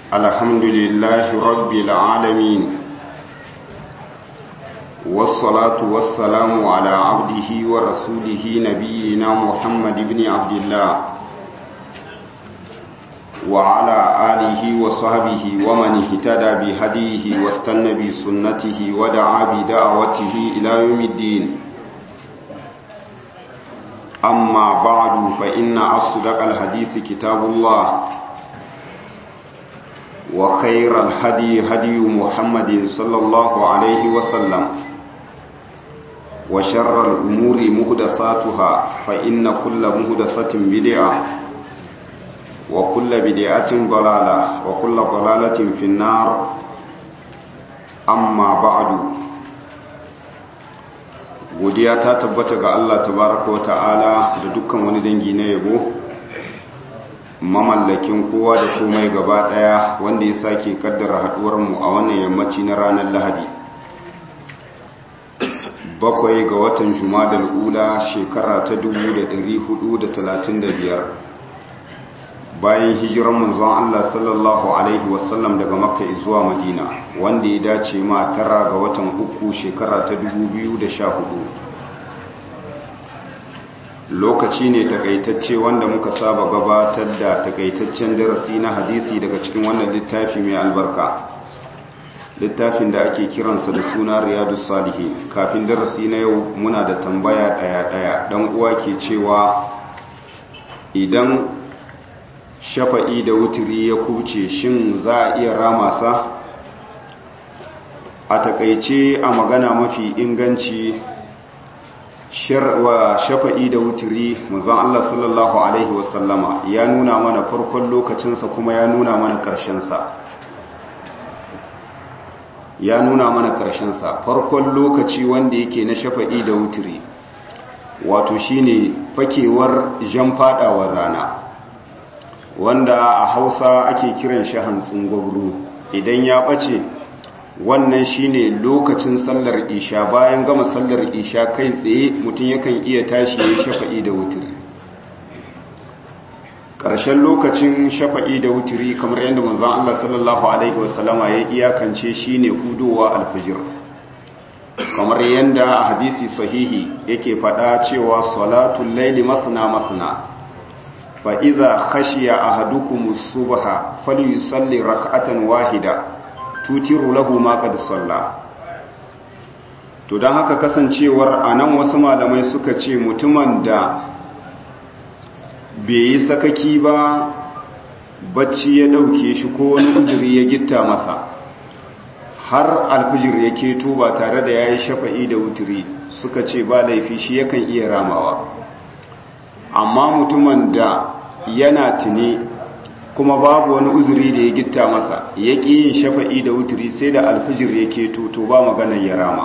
الحمد لله رب العالمين والصلاة والسلام على عبده ورسوله نبينا محمد بن عبد الله وعلى آله وصحبه ومن اهتدى بهديه واستنى بسنته ودعا بدعوته إلى يوم الدين أما بعد فإن أصدق الحديث كتاب الله وخير الهدي هدي محمد صلى الله عليه وسلم وشر الأمور مهدثاتها فإن كل مهدثة بدعة وكل بدعة ضلالة وكل ضلالة في النار أما بعد godiya ta tabbata ga Allah tabaraka wa ta'ala da dukkan wani dangi na yabo mamallakin kowa da komai gaba daya wanda ya sake kaddara haduwar mu a wannan yammaci na ranar Lahadi bakwai ga watan Jumadal ula shekara ta 1435 bayan hijiran manzon Allah sallallahu alaihi wasallam daga Makka zuwa Madina wanda ya dace ma tara ga watan uku shekara ta 2014 lokaci ne takaitacce wanda muka saba gabatar da takaitaccen darasi na hadisi daga cikin wannan littafi mai albarka littafin da ake kiransa da suna riyadu salihin kafin darasi na yau muna da tambaya daya-daya dan uwa ke cewa idan shafa'i da wuturi ya kuce shin za a iya rama sa a takaice a magana mafi inganci wa shafa'i da wuturi manzon Allah sallallahu alaihi wasallama ya nuna mana farkon lokacinsa kuma ya nuna mana ƙarshensa ya nuna mana ƙarshensa farkon lokaci wanda yake na shafa'i da wuturi wato shine fakewar jan fadawar rana wanda a hausa ake kiran shi hantsin gwabru idan ya ɓace wannan shine lokacin sallar isha bayan gama sallar isha kai tsaye mutum yakan iya tashi ya shafa'i da wuturi ƙarshen lokacin shafa'i da wuturi kamar yadda manzon Allah sallallahu alaihi wasallama ya iyakance shine hudowa alfijir kamar yadda a hadisi sahihi yake faɗa cewa salatul laili masna masna fa idza khashiya ahadukum as-subha falyusalli rak'atan wahida tutiru lahu ma qad salla to dan haka kasancewar anan wasu malamai suka ce mutumin da bai yi sakaki ba bacci ya dauke shi ko wani uzuri ya gitta masa har alfijir ya keto ba tare da yayi shafa'i da wuturi suka ce ba laifi shi yakan iya ramawa amma mutumin da yana tuni kuma babu wani uzuri da ya gitta masa ya ƙi yin shafa'i da wuturi sai da alfijir ya keto to ba maganar ya rama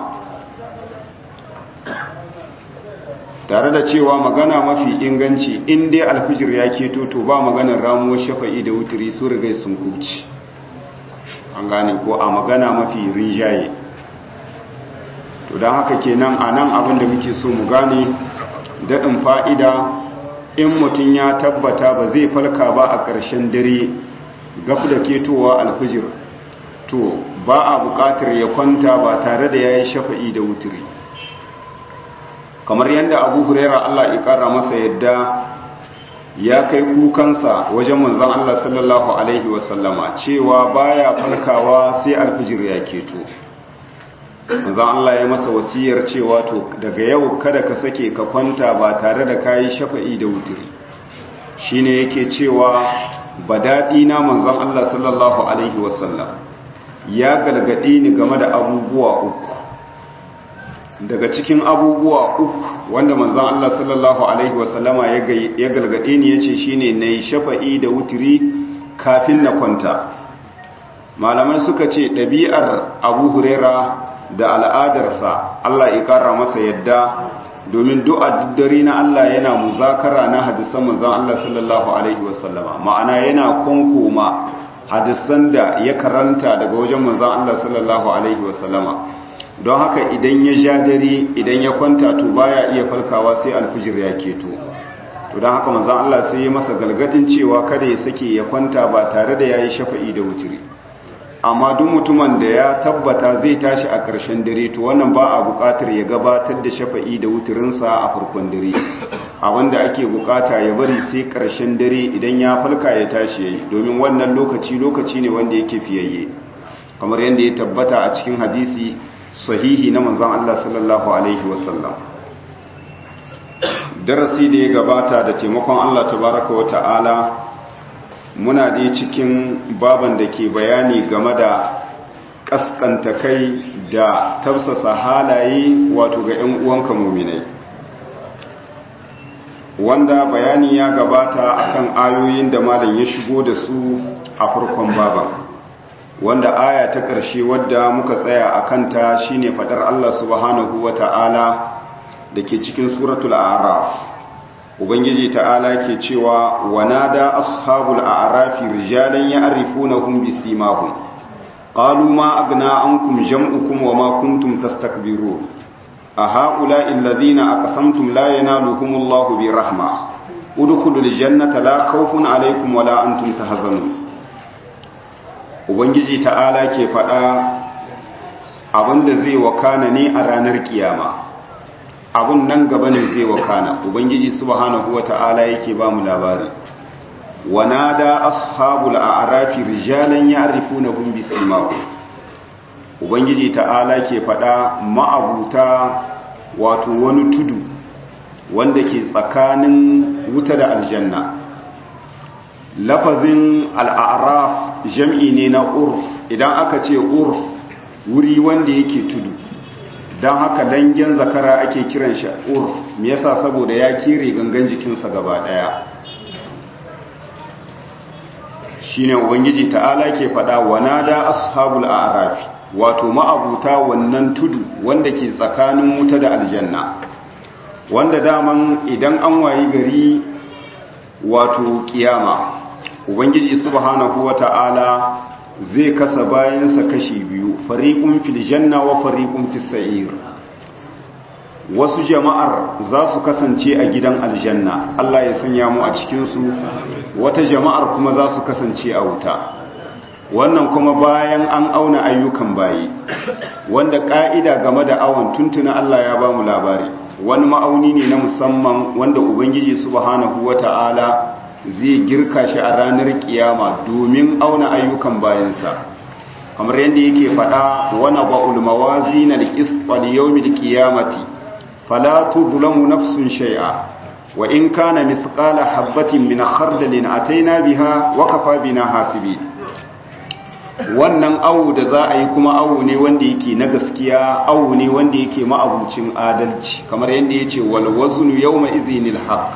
tare da cewa magana mafi inganci in dai alfijir ya keto to ba maganar ramuwar shafa'i da wuturi su rigai sun kuci an gane ko a magana mafi rinjaye to don haka kenan a nan abin da muke so mu gane daɗin fa'ida in mutum ya tabbata ba zai falka ba a ƙarshen dare gaf da ketowa alfijir to ba a buƙatar ya kwanta ba tare da ya yi shafa'i da wuturi kamar yadda abu huraira allah ya ƙara masa yadda ya kai kukansa wajen manzan allah sallallahu alaihi wasallama cewa baya falkawa sai alfijir ya keto manzan Allah ya masa wasiyar cewa to daga yau kada ka sake ka kwanta ba tare da kayi shafa'i da wuturi shine yake cewa badadi na manzan Allah sallallahu alaihi wasallam ya galgadi ni game da abubuwa uku daga cikin abubuwa uku wanda manzan Allah sallallahu alaihi wasallama ya galgadi ni yace shine nayi shafa'i da wuturi kafin na kwanta malamai suka ce ɗabi'ar abu huraira da al'adarsa Allah ya ƙara masa yadda domin du'a dare na Allah yana muzakara na hadisan manzon Allah sallallahu alaihi wasallama ma'ana yana konkoma hadisan da ya karanta daga wajen manzon Allah sallallahu alaihi wasallama don haka idan ya ja dare idan ya kwanta to baya iya farkawa sai alfijir ya keto to don haka manzan Allah sai ya masa galgadin cewa kada ya sake ya kwanta ba tare da ya yi shafa'i da wuturi amma duk mutumin da ya tabbata zai tashi a ƙarshen dare to wannan ba a buƙatar ya gabatar da shafa'i da wuturinsa a farkon dare abinda ake buƙata ya bari sai ƙarshen dare idan ya falka ya tashi ya yi domin wannan lokaci lokaci ne wanda yake fiyayye kamar yadda ya tabbata a cikin hadisi sahihi na manzan Allah sallallahu alaihi wasallam darasi da ya gabata da taimakon Allah tabaraka wa ta'ala muna dai cikin baban da ke bayani game da kaskanta kai da tafsasa halaye wato ga 'yan uwanka muminai wanda bayani ya gabata akan ayoyin da malam ya shigo da su a farkon baban wanda aya ta ƙarshe wadda muka tsaya a kanta shine faɗar Allah subhanahu wa ta'ala da ke cikin suratul a'raf ubangiji ta'ala ke cewa wanada ashabul a'rafi rijalan ya'rifunahum bisimahum qalu ma agna ankum jam'ukum wama kuntum tastakbirun a ha'ula'i alladhina aqsamtum la yanaluhumullahu birahma udkhulul jannata la khawfun alaykum wala antum tahzanun ubangiji ta'ala ke faɗa abinda zai wakana ne a ranar kiyama abun nan gaba ne zai wakana ubangiji subhanahu wata'ala yake ba mu labari wanada ashabul a'rafi rijalan ya'rifunahum bisimahum ubangiji ta'ala ke fada ma'abuta wato wani tudu wanda ke tsakanin wuta da aljanna lafazin al'araf jam'i ne na urf idan aka ce urf wuri wanda yake tudu don haka dangen zakara ake kiran shi urf me yasa saboda ya kire gangan jikinsa gaba daya shine ubangiji ta'ala ke fada wanada ashabul a'raf wato ma'abuta wannan tudu wanda ke tsakanin wuta da aljanna wanda daman idan an wayi gari wato kiyama ubangiji subhanahu wata'ala zai kasa bayansa kashi biyu fariqun fil janna wa fariqun fis sa'ir wasu jama'ar za su kasance a gidan aljanna Allah ya sanya mu a cikin su wata jama'ar kuma za su kasance a wuta wannan kuma bayan an auna ayyukan bayi wanda ka'ida game da awon tuntuna Allah ya ba mu labari wani ma'auni ne na musamman wanda ubangiji subhanahu wata'ala zai girka shi a ranar kiyama domin auna ayyukan bayansa kamar yadda yake faɗa wana ba'ul mawazi na liƙisɓal yawmil kiyamati fala tuzlamu nafsun shay'a wa in kana mithqala habatin min khardalin ataina biha wa kafa bina hasibi wannan awu da za a yi kuma awu ne wanda yake na gaskiya awu ne wanda yake ma'abucin adalci kamar yadda yace wal waznu yawma idhinil haqq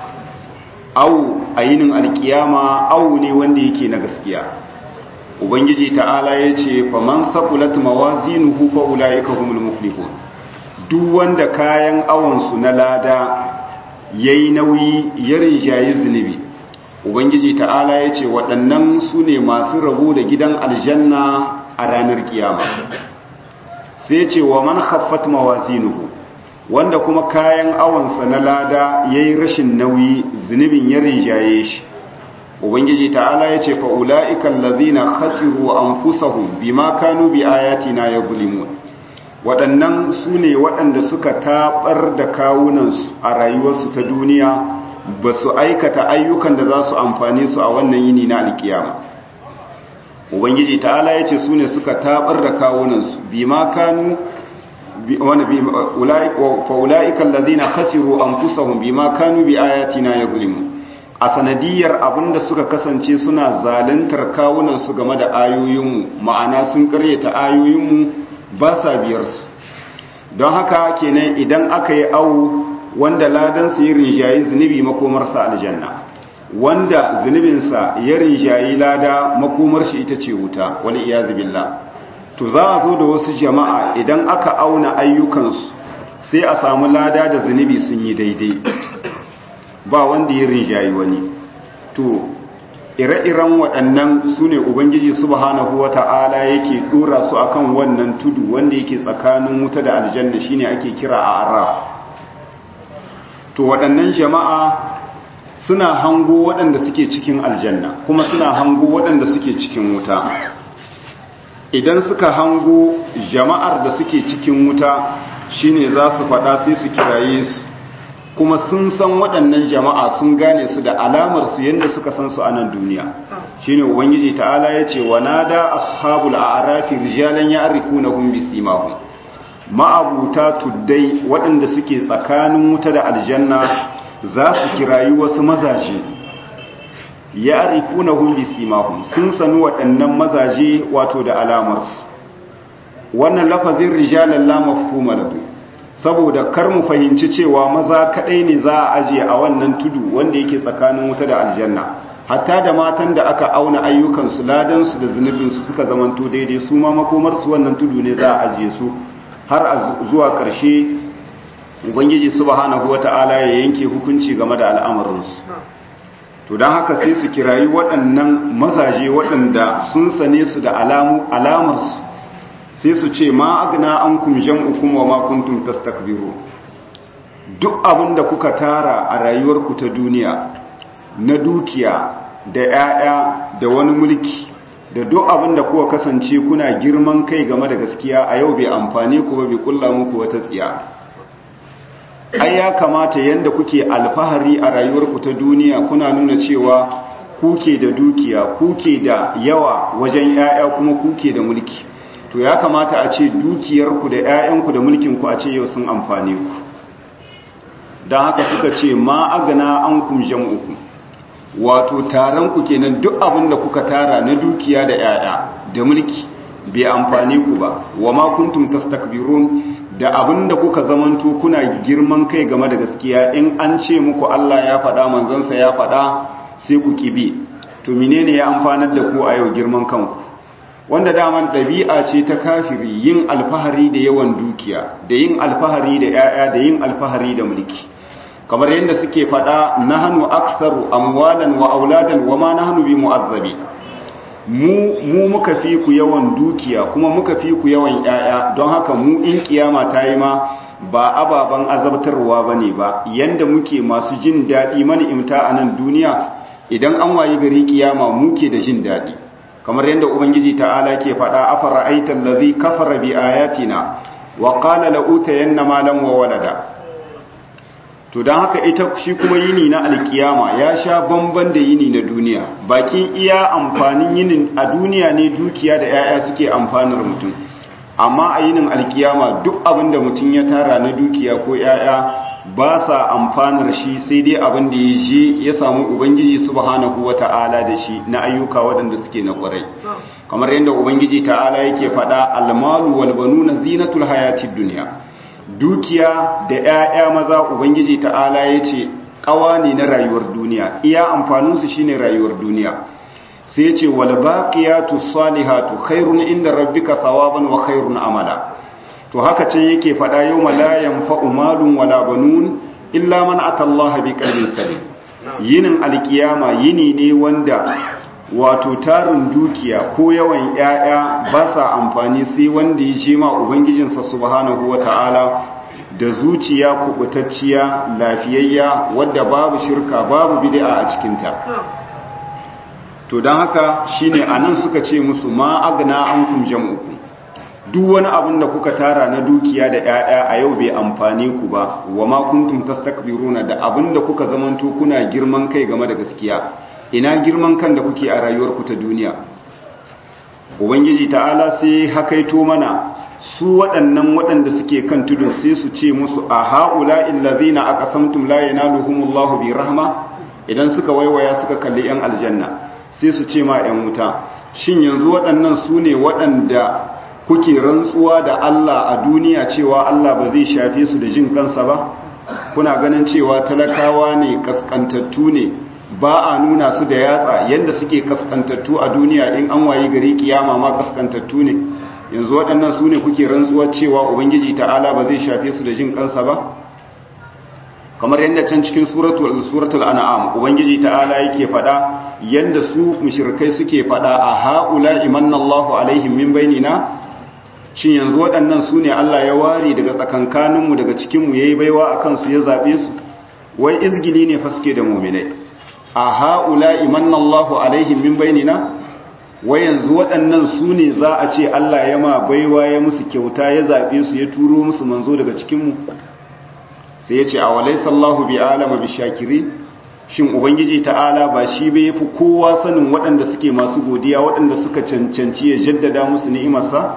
au a yinin alkiyama au ne wanda yake na gaskiya ubangiji ta'ala ya ce faman saqulat mawazinuhu fa ulaika humul muflihun duk wanda kayan awonsu na lada yayi nauyi ya rinjayi zunubi ubangiji ta'ala ya ce waɗannan su ne masu rabo da gidan aljanna a ranar kiyama sai ce wa man khaffat mawazinuhu wanda kuma kayan awonsa na lada ya yi rashin nauyi zunubin ya rinjaye shi ubangiji ta'ala ya ce fa'ula'ikan lazina khasiru an fusahun bi ma kanu bi ayatina ya gulimun waɗannan su ne waɗanda suka taɓar da kawunansu a rayuwarsu ta duniya ba su aikata ayyukan da za su amfani su a wannan yini na alkiyama ubangiji ta'ala ya ce su ne suka taɓar da kawunansu bi ma kanu fa'ula'ika lalzina khasiru an fusahun bi ma kanu bi ayatina ya gulimu a sanadiyar abinda suka kasance suna zalintar kawunansu game da ayoyinmu ma'ana sun karyata ayoyinmu ba sa biyarsu don haka kenan idan aka yi awu wanda ladansu ya rinjayi zunubi makomarsa aljanna wanda zunubinsa ya rinjayi lada makomar shi ita ce wuta wani iya billah to za a zo da wasu jama'a idan aka auna ayyukansu sai a samu lada da zunubi sun yi daidai ba wanda ya rinjayi wani to ire-iren waɗannan su ne ubangiji subhanahu wa ta'ala yake ɗora su akan wannan tudu wanda yake tsakanin wuta da aljanna shine ake kira a araf to waɗannan jama'a suna hango waɗanda suke cikin aljanna kuma suna hango waɗanda suke cikin wuta idan suka hango jama'ar da suke cikin wuta shine za su faɗa sai su kiraye su kuma sun san waɗannan jama'a sun gane su da alamar su yadda suka san su a nan duniya shine ubangiji ta'ala ya ce wa nada ashabul a'rafi rijalan ya'rifunahum bisimahum ma'abuta tuddai waɗanda suke tsakanin wuta da aljanna za su kirayi wasu mazaje ya'rifunahum bisimahum sun sanu waɗannan mazaje wato da alamarsu wannan lafazin rijalan la mafhuma lahu saboda kar mu fahimci cewa maza kadai ne za a ajiye a wannan tudu wanda yake tsakanin wuta da aljanna hatta da matan da aka auna ayyukansu ladansu da zunubinsu suka zamanto daidai su ma makomarsu wannan tudu ne za a ajiye su har a zuwa ƙarshe ubangiji subhanahu wata'ala ya yanke hukunci game da al'amarinsu to don haka sai su kirayi waɗannan mazaje waɗanda sun sane su da alamarsu sai su ce ma agna an kum jam'ukum wa ma kuntum tastakbiru duk abin da kuka tara a rayuwarku ta duniya na dukiya da 'ya'ya da wani mulki da duk abin da kuka kasance kuna girman kai game da gaskiya a yau bai amfani ku ba bai kulla muku wata tsiya ai ya kamata yanda kuke alfahari a rayuwarku ta duniya kuna nuna cewa kuke da dukiya kuke da yawa wajen 'ya'ya kuma kuke da mulki to ya kamata a ce dukiyarku da 'ya'yanku da mulkinku a ce yau sun amfane ku don haka suka ce ma agana an kum jam'uku wato taron ku kenan duk abin da kuka tara na dukiya da 'ya'ya da mulki bai amfane ku ba wa ma kuntum tastakbirun da abin da kuka zamanto kuna girman kai game da gaskiya in an ce muku Allah ya faɗa manzansa ya faɗa sai ku kibi to menene ya amfanar da ku a yau girman kanku wanda daman ɗabi'a ce ta kafiri yin alfahari da yawan dukiya da yin alfahari da 'ya'ya da yin alfahari da mulki kamar yadda suke faɗa nahnu aktsaru amwalan wa auladan wa ma nahnu bi mu'azzabi mu mu muka fi ku yawan dukiya kuma muka fi ku yawan 'ya'ya don haka mu in kiyama ta yi ma ba ababan azabtarwa bane ba yanda muke masu jin daɗi mani imta a nan duniya idan an wayi gari kiyama muke da jin daɗi kamar yadda ubangiji ta'ala ke faɗa afara aitan lazi kafara bi ayatina wa qala la utayanna malan wa walada to dan haka ita shi kuma yini na alkiyama ya sha bamban da yini na duniya bakin iya amfanin yinin a duniya ne dukiya da yaya suke amfanar mutum amma a yinin alkiyama duk abin da mutum ya tara na dukiya ko yaya ba sa amfanar shi sai dai abin da ya je ya samu ubangiji subhanahu wata'ala da shi na ayyuka waɗanda suke na ƙwarai kamar yadda ubangiji ta'ala yake faɗa almalu wal banuna zinatul hayatid dunya dukiya da 'ya'ya maza ubangiji ta'ala yace ƙawa ne na rayuwar duniya iya amfanin su shine rayuwar duniya sai yace wal baqiyatus salihatu khairun inda rabbika thawaban wa khairun amala to haka ce yake faɗa yau malayan fa'umalun wala banun illa man atallaha bi qalbin salim yinin alkiyama yini ne wanda wato tarin dukiya ko yawan 'ya'ya ba sa amfani sai wanda ya je ma ubangijinsa subhanahu wata'ala da zuciya kubutacciya lafiyayya wadda babu shirka babu bid'a a cikinta to don haka shine anan suka ce musu ma agna ankum jam'ukum duk wani abin da kuka tara na dukiya da 'ya'ya a yau bai amfane ku ba wa ma kuntum tastakbiruna da abin da kuka zamanto kuna girman kai game da gaskiya ina girman kan da kuke a rayuwarku ta duniya ubangiji ta'ala sai hakaito mana su waɗannan waɗanda suke kan tudun sai su ce musu a ha'ula illazina aqasamtum la yanaluhumullahu bi rahma idan suka waiwaya suka kalli yan aljanna sai su ce ma yan wuta shin yanzu waɗannan su ne waɗanda kuke rantsuwa da Allah a duniya cewa Allah ba zai shafe su da jin kansa ba kuna ganin cewa talakawa ne kaskantattu ne ba a nuna su da yatsa yadda suke kaskantattu a duniya in an wayi gari kiyama ma kaskantattu ne yanzu waɗannan su ne kuke rantsuwa cewa ubangiji ta'ala ba zai shafe su da jin kansa ba kamar yadda can cikin suratul suratul an'am ubangiji ta'ala yake faɗa yadda su mushrikai suke faɗa a haula imanallahu alaihim min bainina shin yanzu waɗannan su ne Allah ya ware daga tsakankaninmu daga cikinmu ya yi baiwa a kansu ya zaɓe su wai izgili ne fa suke da muminai a ha'ula imanna Allahu alaihim min bainina wai yanzu waɗannan su ne za a ce Allah ya ma baiwa ya musu kyauta ya zaɓe su ya turo musu manzo daga cikinmu sai ya ce a walai sallahu bi alama bi shakiri shin ubangiji ta'ala ba shi bai yafi kowa sanin waɗanda suke masu godiya waɗanda suka cancanci ya jaddada musu ni'imarsa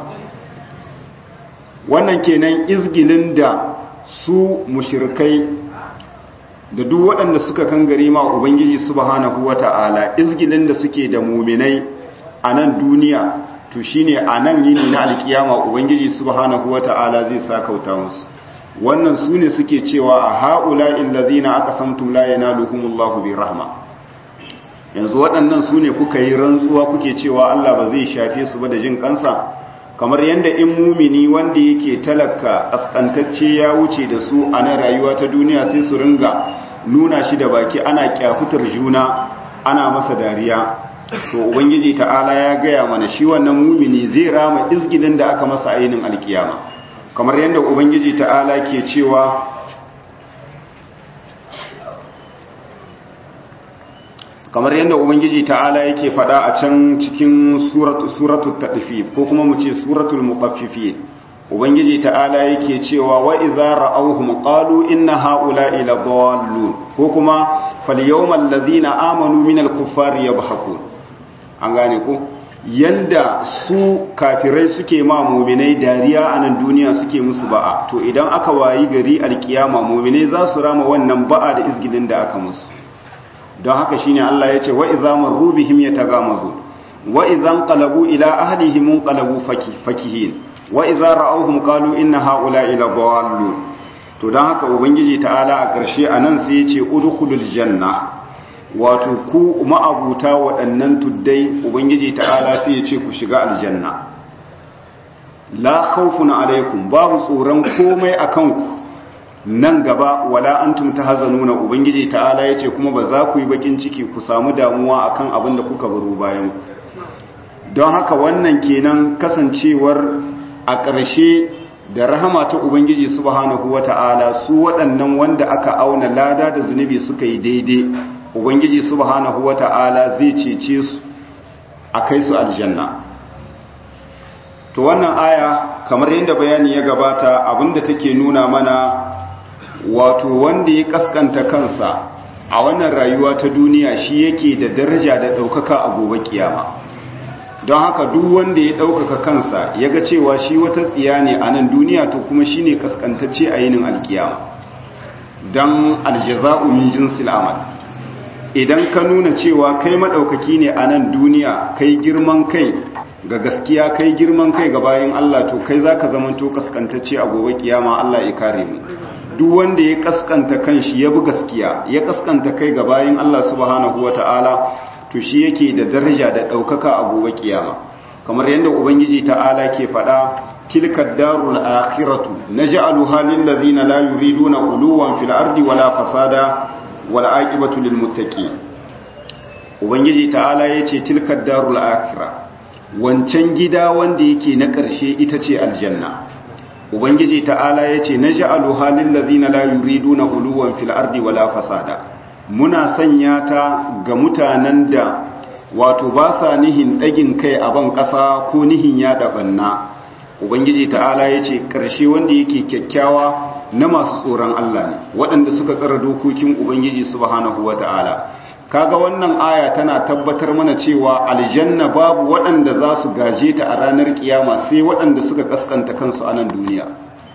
wannan kenan izgilin da su mushirkai da duk waɗanda suka kangare ma ubangiji subhanahu wata'ala izgilin da suke da muminai a nan duniya to shine a nan yini na alkiyama ubangiji subhanahu wata'ala zai sa kauta musu wannan su ne suke cewa a ha'ula illazina aka samtum la yanaluhumullahu bi rahma yanzu waɗannan su ne kuka yi rantsuwa kuke cewa Allah ba zai shafe su ba da jin kansa kamar yadda in mumini wanda yake talaka askantacce ya wuce da su a nan rayuwa ta duniya sai su ringa nuna shi da baki ana kyafutar juna ana masa dariya to ubangiji ta'ala ya gaya mana shi wannan mumini zai rama izgilin da aka masa ainin alkiyama kamar yadda ubangiji ta'ala ke cewa kamar yadda ubangiji ta'ala yake fada a can cikin suratul tadfif ko kuma mu ce suratul muqaffifin ubangiji ta'ala yake cewa wa idza ra'awhum qalu inna ha'ula'i ladallun ko kuma falyawmal ladhina amanu minal kuffari yadhhakun an gane ko yanda su kafirai suke ma muminai dariya a nan duniya suke musu ba'a to idan aka wayi gari alkiyama muminai za su rama wannan ba'a da izgilin da aka musu don haka shine Allah ya ce wa idza marru bihim yatagamazu wa idza qalabu ila ahlihim qalabu fakihin wa idza ra'awhum qalu inna haula'i la dallun to don haka ubangiji ta'ala a ƙarshe anan sai ya ce udkhulul janna wato ku ma'abuta waɗannan tuddai ubangiji ta'ala sai ya ce ku shiga aljanna la khawfun alaikum babu tsoron komai akan ku nan gaba wala antum tahzanuna ubangiji ta'ala yace kuma ba za ku yi bakin ciki ku samu damuwa akan abin da kuka baro bayan ku don haka wannan kenan kasancewar a ƙarshe da rahama ta ubangiji subhanahu wata'ala su waɗannan wanda aka auna lada da zunubi suka yi daidai ubangiji subhanahu wata'ala zai cece su a kai su aljanna to wannan aya kamar yadda bayani ya gabata abinda take nuna mana wato wanda ya kaskanta kansa a wannan rayuwa ta duniya shi yake da daraja da ɗaukaka a gobe kiyama don haka duk wanda ya ɗaukaka kansa ya ga cewa shi wata tsiya ne a nan duniya to kuma shi ne kaskantacce a yinin alkiyama don aljaza'u min jinsil amal idan ka nuna cewa kai maɗaukaki ne a nan duniya kai girman kai ga gaskiya kai girman kai ga bayan Allah to kai za ka zamanto kaskantacce a gobe kiyama Allah ya kare mu duk wanda ya kaskanta kanshi ya bi gaskiya ya kaskanta kai ga bayan Allah subhanahu wata'ala to shi yake da daraja da ɗaukaka a gobe kiyama kamar yadda ubangiji ta'ala ke faɗa tilka darul akhiratu naj'aluha lil ladina la yuriduna uluwan fil ardi wala fasada wal aqibatu lil muttaqin ubangiji ta'ala yace tilka darul akhirah wancan gida wanda yake na ƙarshe ita ce aljanna ubangiji ta'ala yace naj'aluha lil ladina la yuriduna uluwan fil ardi wala fasada muna sanya ta ga mutanen da wato ba sa nihin ɗagin kai a ban ƙasa ko nihin ya ɗabanna ubangiji ta'ala ya ce ƙarshe wanda yake kyakkyawa na masu tsoron Allah ne waɗanda suka tsara dokokin ubangiji subhanahu wa ta'ala kaga wannan aya tana tabbatar mana cewa aljanna babu waɗanda za su gaje ta a ranar kiyama sai waɗanda suka kaskanta kansu a nan duniya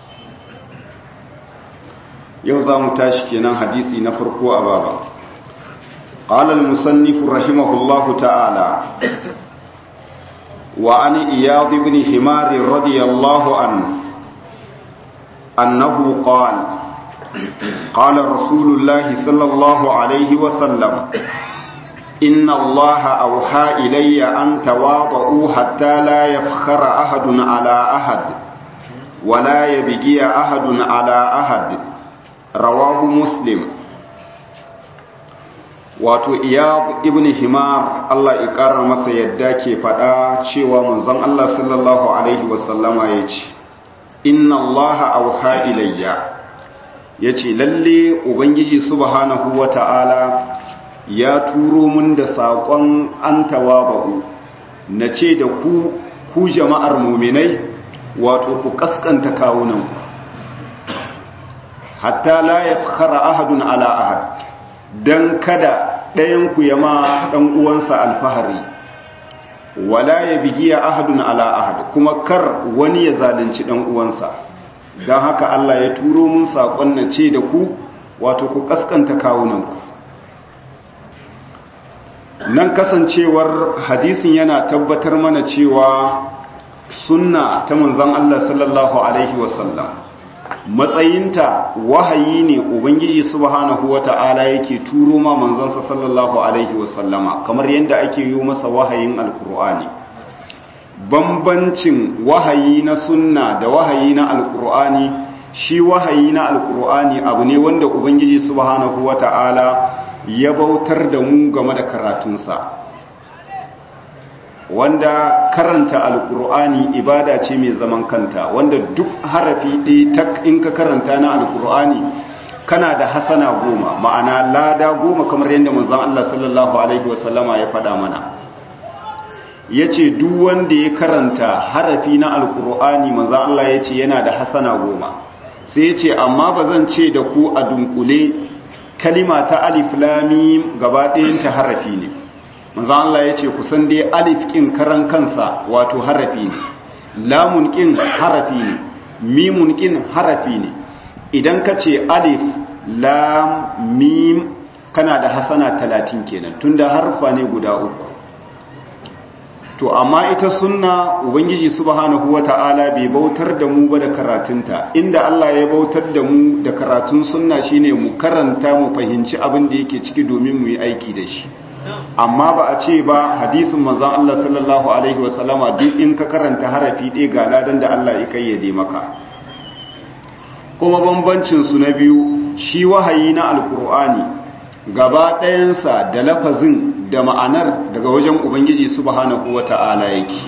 yau za mu tashi kenan hadisi na farko a baba قال المصنف رحمه الله تعالى وعن إياض بن حمار رضي الله عنه أنه قال قال رسول الله صلى الله عليه وسلم إن الله أوحى إلي أن تواضعوا حتى لا يفخر أحد على أحد ولا يبقي أحد على أحد رواه مسلم wato iyab ibn himar Allah ya ƙara masa yadda ke faɗa cewa manzon Allah sallallahu alaihi wasallama ya ce inna Allah auha ilayya ya ce lalle ubangiji subhanahu wa ta'ala ya turo mun da saƙon an tawaba'u na ce da ku ku jama'ar muminai wato ku kaskanta kawunanku hatta la ya fara ahadun ala ahad don kada ɗayanku ya ma ɗan uwansa alfahari wala ya bigiya ahadun ala ahad kuma kar wani ya zalunci ɗan uwansa don haka Allah ya turo mun saƙon na ce da ku wato ku kaskanta kawunanku nan kasancewar hadisin yana tabbatar mana cewa sunna ta manzon Allah sallallahu alaihi wasallam matsayinta wahayi ne ubangiji subhanahu wata'ala yake turo ma manzansa sallallahu alaihi wasallama kamar yadda ake yi masa wahayin alkur'ani bambancin wahayi na sunna da wahayi na alkur'ani shi wahayi na alkur'ani abu ne wanda ubangiji subhanahu wata'ala ya bautar da mu game da karatunsa wanda karanta alkur'ani ibada ce mai zaman kanta wanda duk harafi ɗaya tak in ka karanta na alkur'ani kana da hasana goma ma'ana lada goma kamar yadda manzon Allah sallallahu alaihi wasallama ya faɗa mana yace duk wanda ya karanta harafi na alkur'ani manzon Allah yace yana da hasana goma sai yace amma bazan ce da ku a dunkule kalima ta alif lam mim gaba ɗayan ta harafi ne manzo Allah ya ce kusan dai alif kin karan kansa wato harafi ne lamun kin harafi ne mimun kin harafi ne idan ka ce alif lam mim kana da hasana talatin kenan tunda harfa ne guda uku to amma ita sunna ubangiji subhanahu wata'ala bai bautar da mu ba da karatunta inda Allah ya bautar da mu da karatun sunna shine mu karanta mu fahimci abin da yake ciki domin mu yi aiki da shi amma ba a ce ba hadisin manzon Allah sallallahu alaihi wasallama duk in ka karanta harafi ɗaya ga ladan da Allah ya kayyade maka kuma bambancin su na biyu shi wahayi na alkur'ani gaba ɗayansa da lafazin da ma'anar daga wajen ubangiji subhanahu wata'ala yake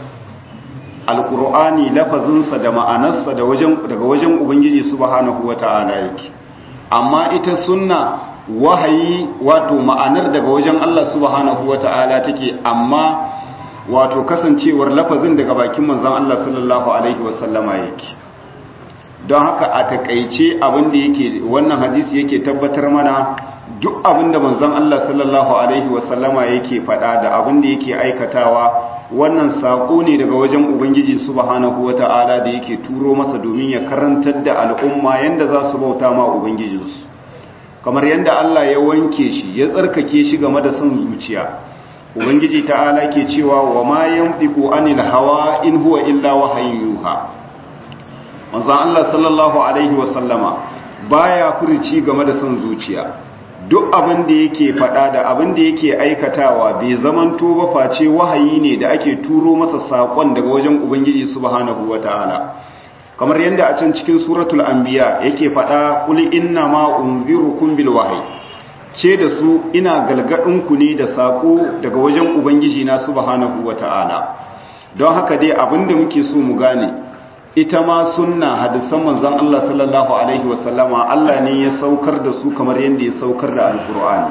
alkur'ani lafazinsa da ma'anarsa daga wajen ubangiji subhanahu wata'ala yake amma ita sunna wahayi wato ma'anar daga wajen Allah subhanahu wata'ala take amma wato kasancewar lafazin daga bakin manzon Allah sallallahu alaihi wasallama yake don haka a takaice abin da yake wannan hadisi yake tabbatar mana duk abin da manzon Allah sallallahu alaihi wasallama yake faɗa da abin da yake aikatawa wannan saƙo ne daga wajen ubangiji subhanahu wata'ala da yake turo masa domin ya karantar da al'umma yanda za su bauta ma ubangijinsu kamar yanda Allah ya wanke shi ya tsarkake shi game da son zuciya ubangiji ta'ala ke cewa wa ma yanfiqu anil hawa in huwa illa wahayin yuha manzon Allah sallallahu alaihi wasallama baya furici game da son zuciya duk abin da yake faɗa da abin da yake aikatawa bai zamanto ba face wahayi ne da ake turo masa saƙon daga wajen ubangiji subhanahu wataala kamar yadda a can cikin suratul anbiya yake faɗa qul inna ma unzirukum bil wahyi ce da su ina galgadin ku ne da saƙo daga wajen ubangiji na subhanahu wataala don haka dai abin da muke so mu gane ita ma sunna hadisan manzon Allah sallallahu alaihi wasallama Allah ne ya saukar da su kamar yadda ya saukar da alkur'ani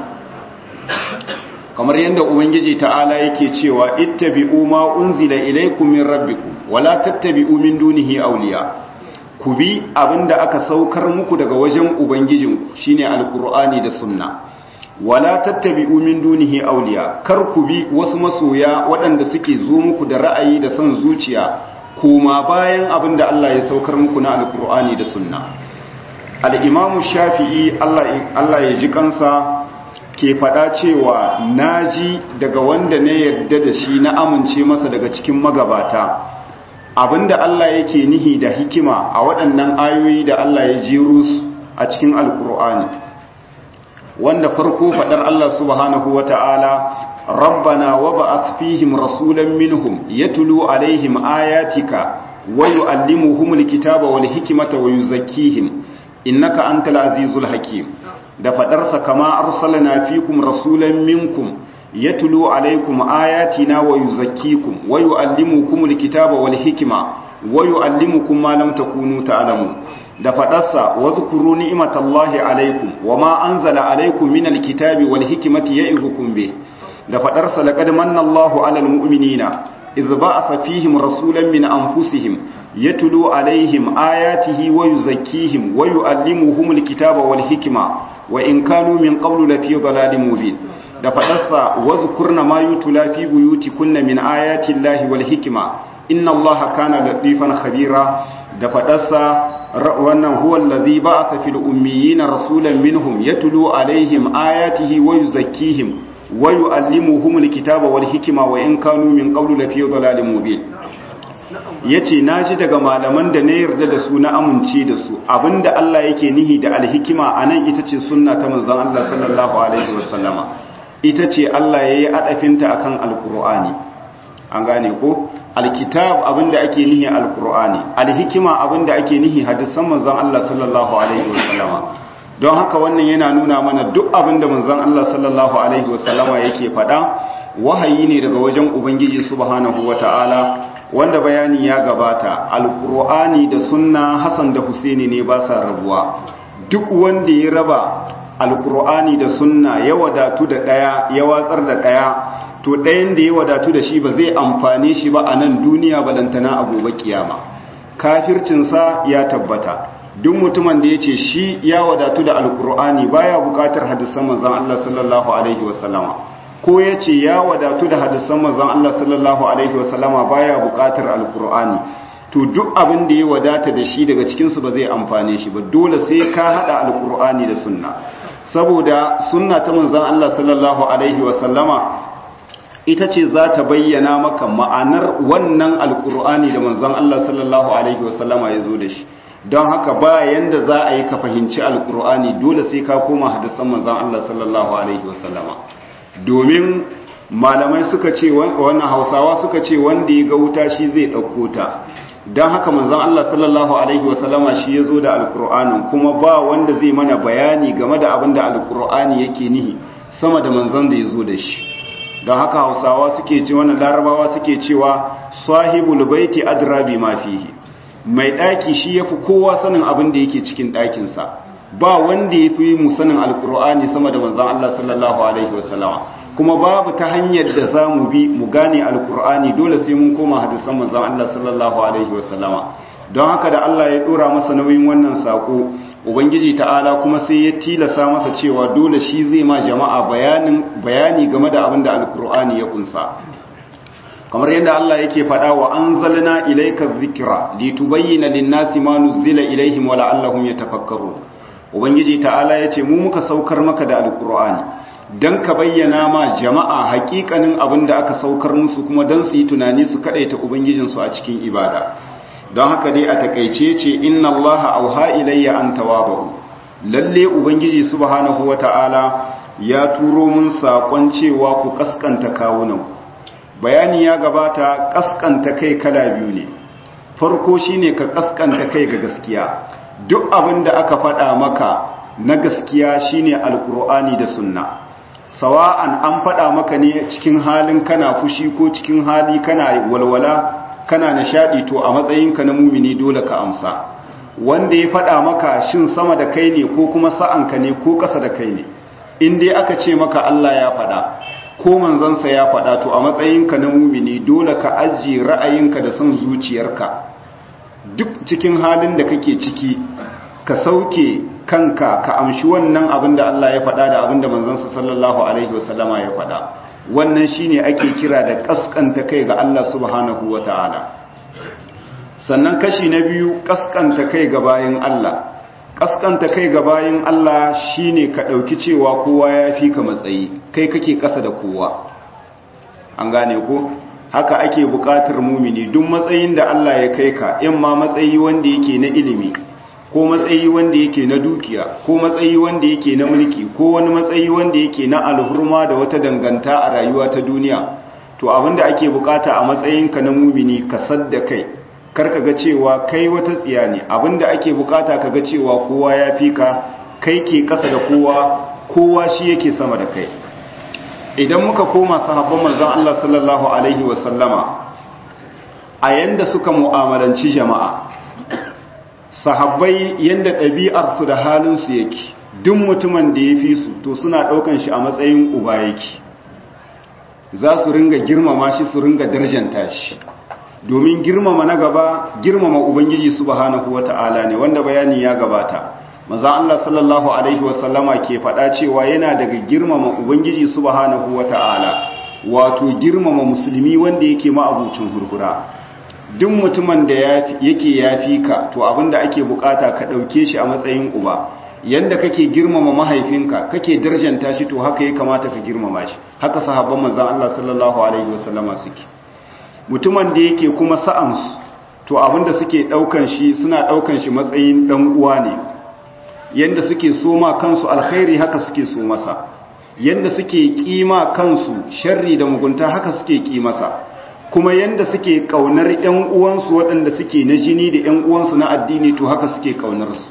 kamar yadda ubangiji ta'ala yake cewa ittabi'u ma unzila ilaykum min rabbikum wala tattabi'u min dunihi awliya ku bi abinda aka saukar muku daga wajen ubangijinku shine alkur'ani da sunna wala tattabi'u min dunihi awliya kar ku bi wasu masoya waɗanda suke zo muku da ra'ayi da son zuciya kuma bayan abin da Allah ya saukar muku na alkur'ani da sunna al'imamu shafi'i Allah ya ji kansa ke faɗa cewa na ji daga wanda na yarda da shi na amince masa daga cikin magabata abinda Allah yake nihi da hikima a waɗannan ayoyi da Allah ya jeru su a cikin alkur'ani wanda farko faɗar Allah subhanahu wa ta'ala ربنا وبعث فيهم رسولا منهم يتلو عليهم آياتك ويعلمهم الكتاب والحكمة ويزكيهم إنك أنت العزيز الحكيم da fadarsa kama arsalna fikum rasulan minkum yatlu alaykum ayatina wa yuzakkikum wa yuallimukum alkitaba wal hikma wa yuallimukum ma lam takunu ta'lamun da fadarsa wazkuru ni'matallahi alaikum wama anzala alaikum minal kitabi wal hikmati ya'idukum bih da fadarsa laqad manna Allahu 'alal mu'minina idh ba'atha fihim rasulan min anfusihim yatlu 'alaihim ayatihi wa yuzakkihim wa yu'allimuhumul kitaba wal hikma wa in kanu min qablu lafi dhalalin mubin da fadarsa wazkurna ma yutla fi buyutikunna min ayati Allahi wal hikma inna Allaha kana latifan khabira da fadarsa wannan huwa allazi ba'atha fil ummiyina rasulan minhum yatlu alaihim ayatihi wa yuzakkihim wa yuallimuhumul kitaba wal hikma wa in kanu min qablu lafi dhalalin mubin yace naji daga malaman da na yarda da su na amince da su abinda Allah yake nihi da alhikima anan ita ce sunna ta manzon Allah sallallahu alaihi wasallama ita ce Allah yayi adafinta akan alqur'ani an gane ko alkitab abinda ake nihi alqur'ani alhikima abinda ake nihi hadisan manzon Allah sallallahu alaihi wasallama don haka wannan yana nuna mana duk abinda manzon Allah sallallahu alaihi wasallama yake faɗa wahayi ne daga wajen ubangiji subhanahu wataala wanda bayani ya gabata alqur'ani da sunna hasan da husaini ne ba sa rabuwa duk wanda ya raba alqur'ani da sunna ya wadatu da daya ya watsar da daya to ɗayan da ya wadatu da shi ba zai amfane shi ba a nan duniya balantana a gobe kiyama kafircinsa ya tabbata duk mutumin da ya ce shi ya wadatu da alkur'ani baya bukatar hadisan manzon Allah sallallahu alaihi wasallama ko ya ce ya wadatu da hadisan manzon Allah sallallahu alaihi wasallama baya bukatar alkur'ani to duk abin da ya wadata da shi daga cikinsu ba zai amfane shi ba dole sai ka hada alkur'ani da sunna saboda sunna ta manzon Allah sallallahu alaihi wasallama ita ce za ta bayyana maka ma'anar wannan alkur'ani da manzon Allah sallallahu alaihi wasallama ya zo da shi don haka ba yanda za a yi ka fahimci alkur'ani dole sai ka koma hadisan manzon Allah sallallahu alaihi wasallama domin malamai suka ce wannan hausawa suka ce wanda ya ga wuta shi zai ɗauko ta don haka manzon Allah sallallahu alaihi wasallama shi ya zo da alkur'anin kuma ba wanda zai mana bayani game da abin da alkur'ani yake nihi sama da manzon da ya zo da shi don haka hausawa suke ce wannan larabawa suke cewa sahibul baiti adra bi ma fihi mai daki shi yafi kowa sanin abin da yake cikin dakin sa ba wanda yafi mu sanin alqur'ani sama da manzon Allah sallallahu alaihi wasallama kuma babu ta hanyar da zamu bi mu gane alqur'ani dole sai mun koma hadisan manzon Allah sallallahu alaihi wasallama don haka da Allah ya dora masa nauyin wannan sako ubangiji ta'ala kuma sai ya tilasa masa cewa dole shi zai ma jama'a bayanin bayani game da abin da alkur'ani ya kunsa kamar yadda Allah yake faɗa wa anzalna ilayka dhikra litubayyana lin-nasi ma nuzila ilayhim wa la'allahum yatafakkarun ubangiji ta'ala yace mu muka saukar maka da alkur'ani dan ka bayyana ma jama'a hakikanin abin da aka saukar musu kuma dan su yi tunani su kadaita ubangijinsu a cikin ibada don haka dai a takaice ce inna allaha auha ilayya an tawabu lalle ubangiji subhanahu wata'ala ya turo mun sakon cewa ku kaskanta kawunan bayani ya gabata kaskanta kai kala biyu ne farko shine ka kaskanta kai ga gaskiya duk abin da aka faɗa maka na gaskiya shine alkur'ani da sunna sawa'an an faɗa maka ne cikin halin kana fushi ko cikin hali kana walwala kana nishadi to a matsayinka na mumini dole ka amsa wanda ya faɗa maka shin sama da kai ne ko kuma sa'anka ne ko ƙasa da kai ne in dai aka ce maka Allah ya faɗa ko manzansa ya faɗa to a matsayinka na mumini dole ka ajiye ra'ayinka da son zuciyarka duk cikin halin da kake ciki ka sauke kanka ka amshi wannan abin da Allah ya faɗa da abin da manzansa sallallahu alaihi wasallama ya faɗa wannan shine ake kira da kaskanta kai ga Allah subhanahu wata'ala sannan kashi na biyu kaskanta kai ga bayin Allah kaskanta kai ga bayin Allah shine ka dauki cewa kowa ya fi ka matsayi kai kake kasa da kowa an gane ko haka ake bukatar mumini duk matsayin da Allah ya kai ka in ma matsayi wanda yake na ilimi ko matsayi wanda yake na dukiya ko matsayi wanda yake na mulki ko wani matsayi wanda yake na alhurma da wata danganta a rayuwa ta duniya to abinda ake bukata a matsayinka na mumini ka sadda kai karka ga cewa kai wata tsiya ne abinda ake bukata ka ga cewa kowa ya fi ka kai ke kasa da kowa kowa shi yake sama da kai idan muka koma sahabban manzon Allah sallallahu alaihi wasallama a yanda suka mu'amalanci jama'a sahabbai yanda ɗabi'arsu da halinsu yake duk mutumin da ya fi su to suna ɗaukan shi a matsayin uba yake za su ringa girmama shi su ringa darjanta shi domin girmama na gaba girmama ubangiji subhanahu wata'ala ne wanda bayani ya gabata maza Allah sallallahu alaihi wasallama ke faɗa cewa yana daga girmama ubangiji subhanahu wata'ala wato girmama musulmi wanda yake ma'abucin hurhura duk mutumin da yake yafi ka to abinda ake bukata ka ɗauke shi a matsayin uba yanda kake girmama mahaifinka kake darjanta shi to haka ya kamata ka girmama shi haka sahabban manzon Allah sallallahu alaihi wasallama suke mutumin da yake kuma sa'ansu to abinda suke daukan shi suna daukan shi matsayin dan uwa ne yanda suke soma kansu alkhairi haka suke so masa yanda suke kima kansu sharri da mugunta haka suke ki masa kuma yanda suke kaunar ƴan uwansu waɗanda suke na jini da ƴan uwansu na addini to haka suke kaunar su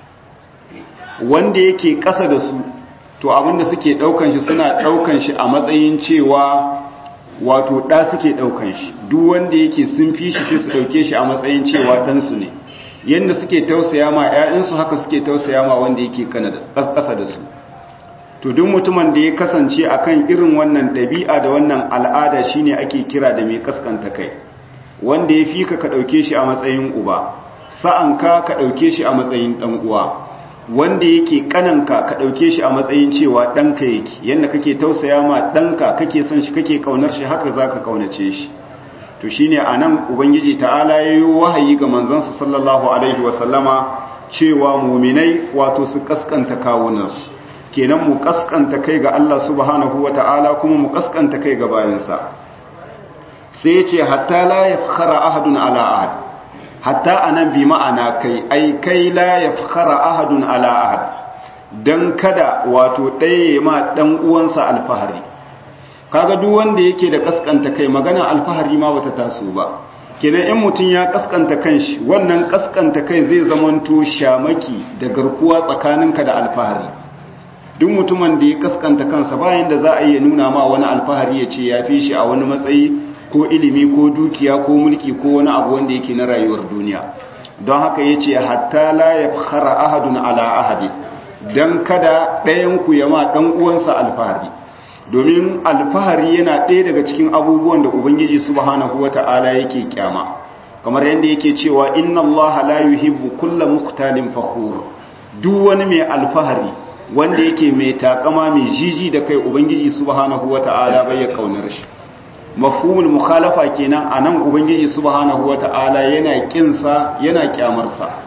wanda yake ƙasa da su to abinda suke ɗaukan shi suna ɗaukan shi a matsayin cewa wato ɗa suke ɗaukan shi duk wanda yake sun fi shi sai su ɗauke shi a matsayin cewa ɗansu ne yadda suke tausaya ma 'ya'yansu haka suke tausaya ma wanda yake ƙasa da su to duk mutumin da ya kasance akan irin wannan ɗabi'a da wannan al'ada shine ake kira da mai kaskanta kai wanda ya fi ka ka ɗauke shi a matsayin uba sa'anka ka ɗauke shi a matsayin ɗan uwa wanda yake kananka ka ɗauke shi a matsayin cewa ɗanka yake yadda kake tausaya ma ɗanka kake son shi kake ƙaunar shi haka za ka ƙaunace shi to shi ne a nan ubangiji ta'ala ya yi wahayi ga manzansa sallallahu alaihi wasallama cewa muminai wato su ƙasƙanta kawunansu kenan mu ƙasƙanta kai ga Allah subhanahu wa ta'ala kuma mu ƙasƙanta kai ga bayansa sai ya ce hatta la ya ahadun ala ahad hatta anan bi ma'ana kai ai kai la yafkhara ahadun ala ahad dan kada wato ɗaya ma dan uwansa alfahari kaga duk wanda yake da kaskanta kai magana alfahari ma bata taso ba kenan in mutun ya kaskanta kanshi wannan kaskanta kai zai zamanto shamaki da garkuwa tsakaninka da alfahari duk mutumin da ya kaskanta kansa bayan da za a iya nuna ma wani alfahari ya ce ya fi shi a wani matsayi ko ilimi ko dukiya ko mulki ko wani abu wanda yake na rayuwar duniya don haka ya ce hatta la ya fara ahadun ala ahadi don kada ɗayanku ya ma ɗan uwansa alfahari domin alfahari yana ɗaya daga cikin abubuwan da ubangiji subhanahu wata'ala yake kyama kamar yadda yake cewa inna Allah la yuhibbu kulla muqtalin fakhur duk wani mai alfahari wanda yake mai takama mai jiji da kai ubangiji subhanahu wata'ala bai ya kaunar shi mafhumul mukhalafa kenan anan ubangiji subhanahu wata'ala yana kinsa yana kyamarsa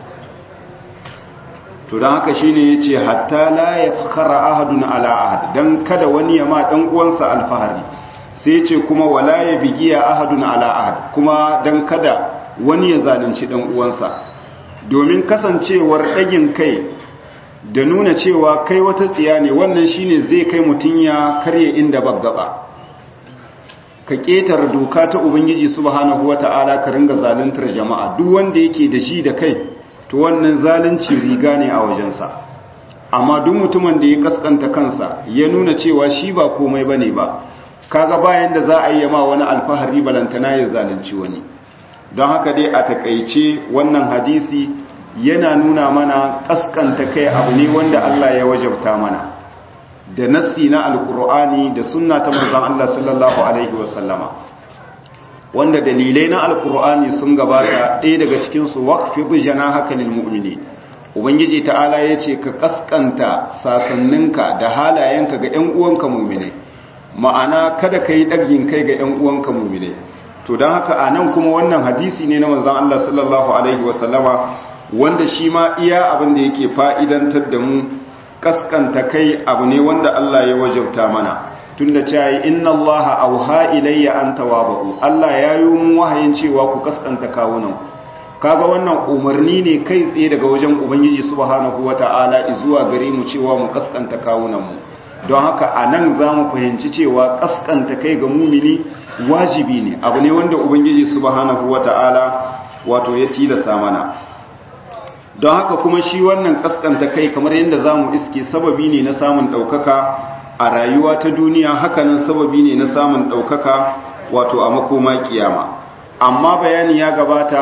to dan haka shine yace hatta la yafkhara ahadun ala ahad dan kada wani ya ma dan uwansa alfahari sai yace kuma wala yabgiya ahadun ala ahad kuma dan kada wani ya zalunci dan uwansa domin kasancewar dagin kai da nuna cewa kai wata tsiya ne wannan shine zai kai mutun ya karye inda baggaba ka ƙetare doka ta ubangiji subhanahu wata'ala ka ringa zaluntar jama'a duk wanda yake da shi da kai to wannan zalunci riga ne a wajensa amma duk mutumin da ya kaskanta kansa ya nuna cewa shi ba komai bane ba kaga bayan da za a yi ma wani alfahari balantana ya zalunci wani don haka dai a takaice wannan hadisi yana nuna mana kaskanta kai abu ne wanda Allah ya wajabta mana da nassi na alkur'ani da sunna ta manzon Allah sallallahu alaihi wasallama wanda dalilai na alkur'ani sun gabata ɗaya daga cikin su waqfi janahaka lil mu'minin ubangiji ta'ala yace ka kaskanta sasanninka da halayenka ga ƴan uwanka mu'minai ma'ana kada kai dagin kai ga ƴan uwanka mu'minai to dan haka anan kuma wannan hadisi ne na manzon Allah sallallahu alaihi wasallama wanda shi ma iya abin da yake fa'idantar da mu kaskanta kai abu ne wanda Allah ya wajabta mana tunda cewa inna Allah auha ilayya an tawabu Allah ya yi mun wahayin cewa ku kaskanta kawunan kaga wannan umarni ne kai tsaye daga wajen ubangiji subhanahu wata'ala zuwa gare mu cewa mu kaskanta kawunan mu don haka anan zamu fahimci cewa kaskanta kai ga mumini wajibi ne abu ne wanda ubangiji subhanahu wata'ala wato ya tilasta mana don haka kuma shi wannan kaskanta kai kamar yadda za mu iske sababi ne na samun ɗaukaka a rayuwa ta duniya hakanan sababi ne na samun ɗaukaka wato a makoma kiyama amma bayani ya gabata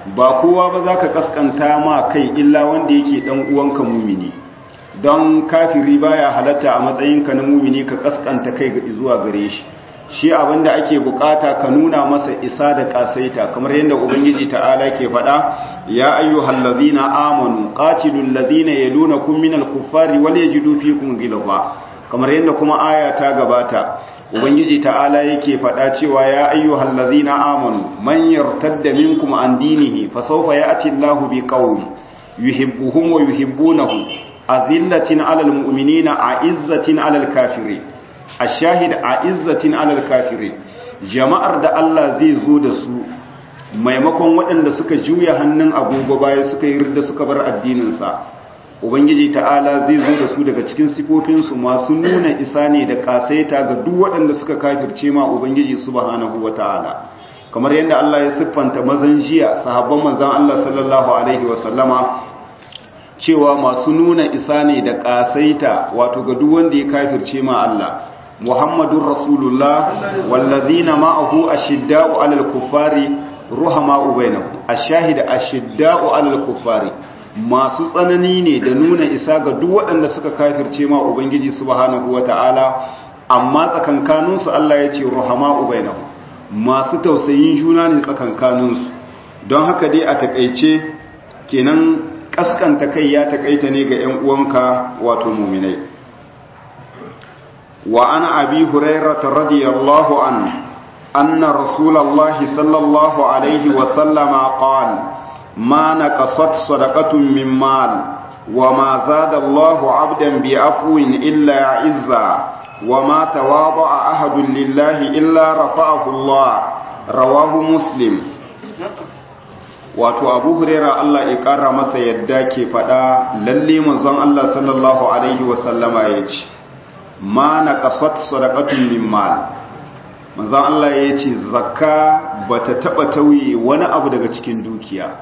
ba kowa ba za ka kaskanta ma kai illa wanda yake dan uwanka mumini don kafiri baya halatta a matsayinka na mumini ka kaskanta kai zuwa gare shi shi abinda ake bukata ka nuna masa isa da kasaita kamar yadda ubangiji ta'ala ke faɗa ya ayyuhal ladina amanu qatilul ladina yalunakum minal kuffari wal yajidu fikum ghilza kamar yadda kuma aya ta gabata ubangiji ta'ala yake faɗa cewa ya ayyuhal ladina amanu man yartadda minkum an dinihi fa sawfa ya'ti Allahu biqaumin yuhibbuhum wa yuhibbunahu azillatin 'alal mu'minina a'izzatin 'alal kafirin ashahid a'izzatin 'alal kafirin jama'ar da Allah zai zo da su maimakon waɗanda suka juya hannun agogo baya suka yi ridda suka bar addinin sa ubangiji ta'ala zai zo da su daga cikin sifofinsu masu nuna isa ne da kasaita ga duk waɗanda suka kafirce ma ubangiji subhanahu wata'ala kamar yadda Allah ya siffanta mazan jiya sahabban manzon Allah sallallahu alaihi wasallama cewa masu nuna isa ne da kasaita wato ga duk wanda ya kafirce ma Allah Muhammadur Rasulullah wallazina ma'ahu ashidda'u 'alal kuffari ruhama'u bainahum ashahid ashidda'u 'alal kuffari masu tsanani ne da nuna isa ga duk waɗanda suka kafirce ma ubangiji subhanahu wata'ala amma tsakankaninsu Allah ya ce ruhama ubainahu masu tausayin juna ne tsakankaninsu don haka dai a takaice kenan kaskanta kai ya takaita ne ga 'yan uwanka wato muminai wa ana abi hurairata radiyallahu an anna rasulallahi sallallahu alaihi wa sallama qala ما نقصت صدقة من مال وما زاد الله عبدا بعفو إلا عزا وما تواضع أحد لله إلا رفعه الله رواه مسلم wato abu huraira Allah ya ƙara masa yadda ke faɗa lalle manzon Allah sallallahu alaihi wasallama ya ce ma na ƙasat sadaqatun min mal manzon Allah ya ce zakka bata taɓa tauye wani abu daga cikin dukiya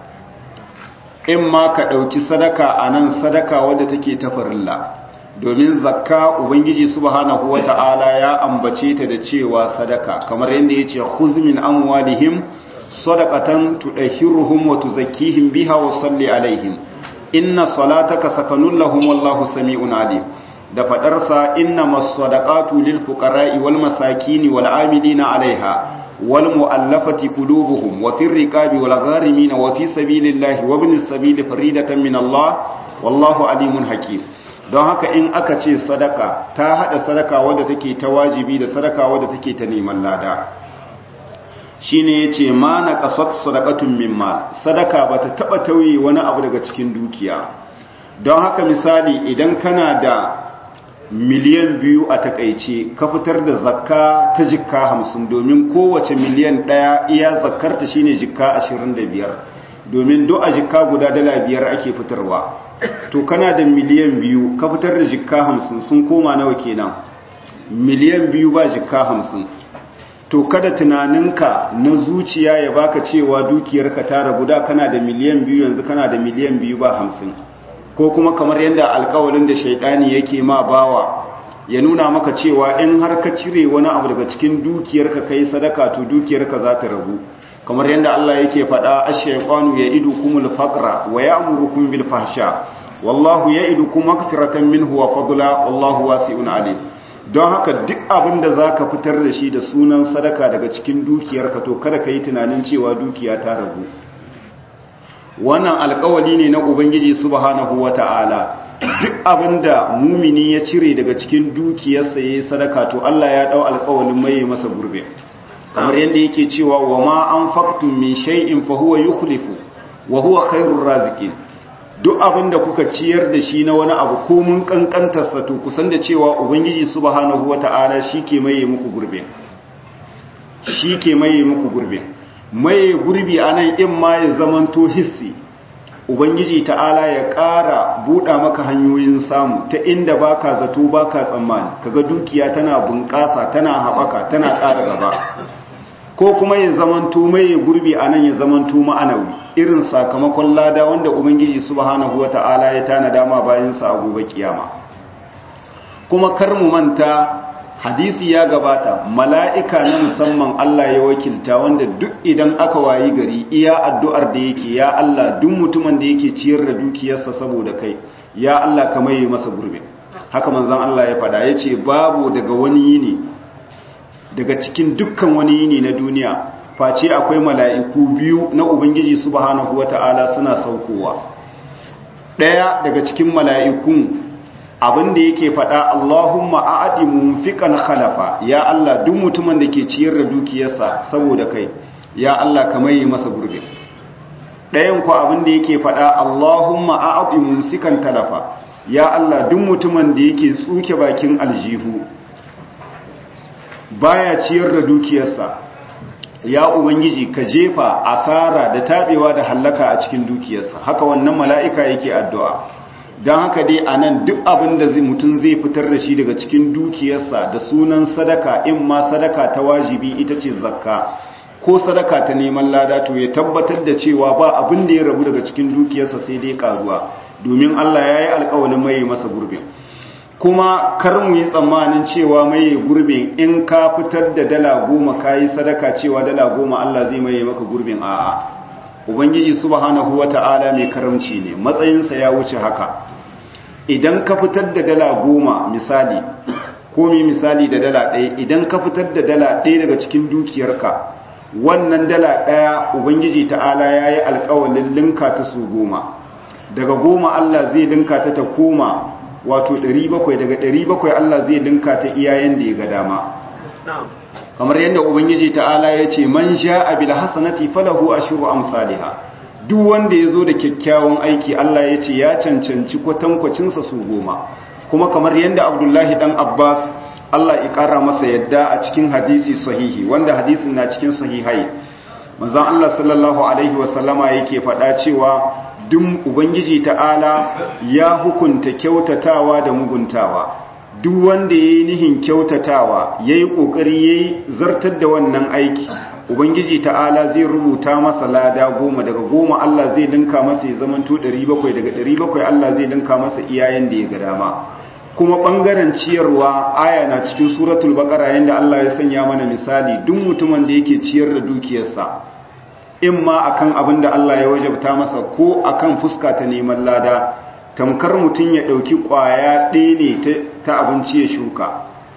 in ma ka ɗauki sadaka a nan sadaka wadda take ta farilla domin zakka ubangiji subhanahu wata'ala ya ambace ta da cewa sadaka kamar yadda ya ce huzmin amwalihim sadaqatan tudahhiruhum wa tuzakkihim biha wa salli alaihim inna salataka sakanun lahum wallahu sami'un alim da fadarsa innamas sadaqatu lil fuqara'i wal masakin wal 'amilina 'alayha والمؤلفة قلوبهم وفي الرقاب والغارمين وفي سبيل الله وابن السبيل فريدة من الله والله عليم حكيم don haka in aka ce sadaka ta hada sadaka wadda take ta wajibi da sadaka wadda take ta neman lada shine yace ma na qasat sadaqatun min mal sadaka bata taba tauye wani abu daga cikin dukiya don haka misali idan kana da miliyan biyu a takaice ka fitar da zakka ta jikka hamsin domin kowace miliyan ɗaya iya zakkarta shine jikka ashirin da biyar domin do a jikka guda dala biyar ake fitarwa to kana da miliyan biyu ka fitar da jikka hamsin sun koma nawa kenan miliyan biyu ba jikka hamsin to kada tunaninka na zuciya ya baka cewa dukiyarka ta ragu da kana da miliyan biyu yanzu kana da miliyan biyu ba hamsin ko kuma kamar yadda alkawalin da shaidani yake ma bawa ya nuna maka cewa in har ka cire wani abu daga cikin dukiyarka kai sadaka to dukiyarka za ta ragu kamar yadda Allah yake faɗa ash-shaytanu ya'idukumul faqra wa ya'murukum bil fahsha wallahu ya'idukum maghfiratan minhu wa fadla wallahu wasi'un alim don haka duk abin da zaka fitar da shi da sunan sadaka daga cikin dukiyarka to kada ka yi tunanin cewa dukiya ta ragu wannan alkawali ne na ubangiji subhanahu wata'ala duk abinda mumini ya cire daga cikin dukiyarsa yayin sadaka to Allah ya dau alkawalin mai masa gurbe kamar yanda yake cewa wa ma anfaqtum min shay'in fa huwa yukhlifu wa huwa khairur raziqin duk abinda kuka ciyar da shi na wani abu ko mun kankantar sa to kusan da cewa ubangiji subhanahu wata'ala shike mai muku gurbe shike mai muku gurbe mai gurbi a nan in ma ya zamanto hissi ubangiji ta'ala ya ƙara buɗa maka hanyoyin samu ta inda baka zato baka tsammani kaga dukiya tana bunƙasa tana haɓaka tana ƙara gaba ko kuma ya zamanto mai gurbi a nan ya zamanto ma'anawi irin sakamakon lada wanda ubangiji subhanahu wata'ala ya tana dama bayan sa a gobe kiyama kuma kar mu manta hadisi ya gabata mala'ika na musamman Allah ya wakilta wanda duk idan aka wayi gari iya addu'ar da yake ya Allah duk mutumin da yake ciyar da dukiyarsa saboda kai ya Allah ka maye masa gurbe haka manzon Allah ya fada yace babu daga wani yini daga cikin dukkan wani yini na duniya face akwai mala'iku biyu na ubangiji subhanahu wata'ala suna saukowa daya daga cikin mala'ikun abin da yake faɗa Allahumma a'adi munfiqan khalafa ya Allah duk mutumin da ke ciyar da dukiyarsa saboda kai ya Allah ka maye masa gurbe ɗayan ku abin da yake faɗa Allahumma a'adi mumsikan talafa ya Allah duk mutumin da yake tsuke bakin aljihu baya ciyar da dukiyarsa ya ubangiji ka jefa asara da tabewa da hallaka a cikin dukiyarsa haka wannan mala'ika yake addu'a don haka dai a nan duk abin da mutum zai fitar da shi daga cikin dukiyarsa da sunan sadaka in ma sadaka ta wajibi ita ce zakka ko sadaka ta neman lada to ya tabbatar da cewa ba abin da ya rabu daga cikin dukiyarsa sai dai karuwa domin Allah ya yi alkawalin mai masa gurbin kuma kar mu yi tsammanin cewa mai gurbin in ka fitar da dala goma ka yi sadaka cewa dala goma Allah zai mai maka gurbin a'a ubangiji subhanahu wata'ala mai karamci ne matsayinsa ya wuce haka idan ka fitar da dala goma misali ko mai misali da dala ɗaya idan ka fitar da dala ɗaya daga cikin dukiyarka wannan dala ɗaya ubangiji ta'ala ya yi alkawalin linka ta su goma daga goma Allah zai linka ta ta koma wato 700 daga 700 Allah zai linka ta iyayen da ya ga dama kamar yadda ubangiji ta'ala ya ce man sha'a bil hasanati falahu ashru amsalha duk wanda yazo da kyakkyawan aiki Allah ya ce ya cancanci kwatankwacin sa su goma kuma kamar yadda Abdullahi dan Abbas Allah ya kara masa yadda a cikin hadisi sahihi wanda hadisin na cikin sahihai manzon Allah sallallahu alaihi wasallama yake faɗa cewa duk ubangiji ta'ala ya hukunta kyautatawa da muguntawa duk wanda ya yi nihin kyautatawa ya yi ƙoƙari ya yi zartar da wannan aiki ubangiji ta'ala zai rubuta masa lada goma daga goma Allah zai linka masa ya zamanto 700 daga 700 Allah zai linka masa iyayen da ya ga dama kuma ɓangaren ciyarwa aya na cikin suratul baƙara yadda Allah ya sanya mana misali duk mutumin da yake ciyar da dukiyarsa in ma akan abin da Allah ya wajabta masa ko akan fuska ta neman lada tamkar mutum ya ɗauki ƙwaya ɗaya ne ta abinci ya shuka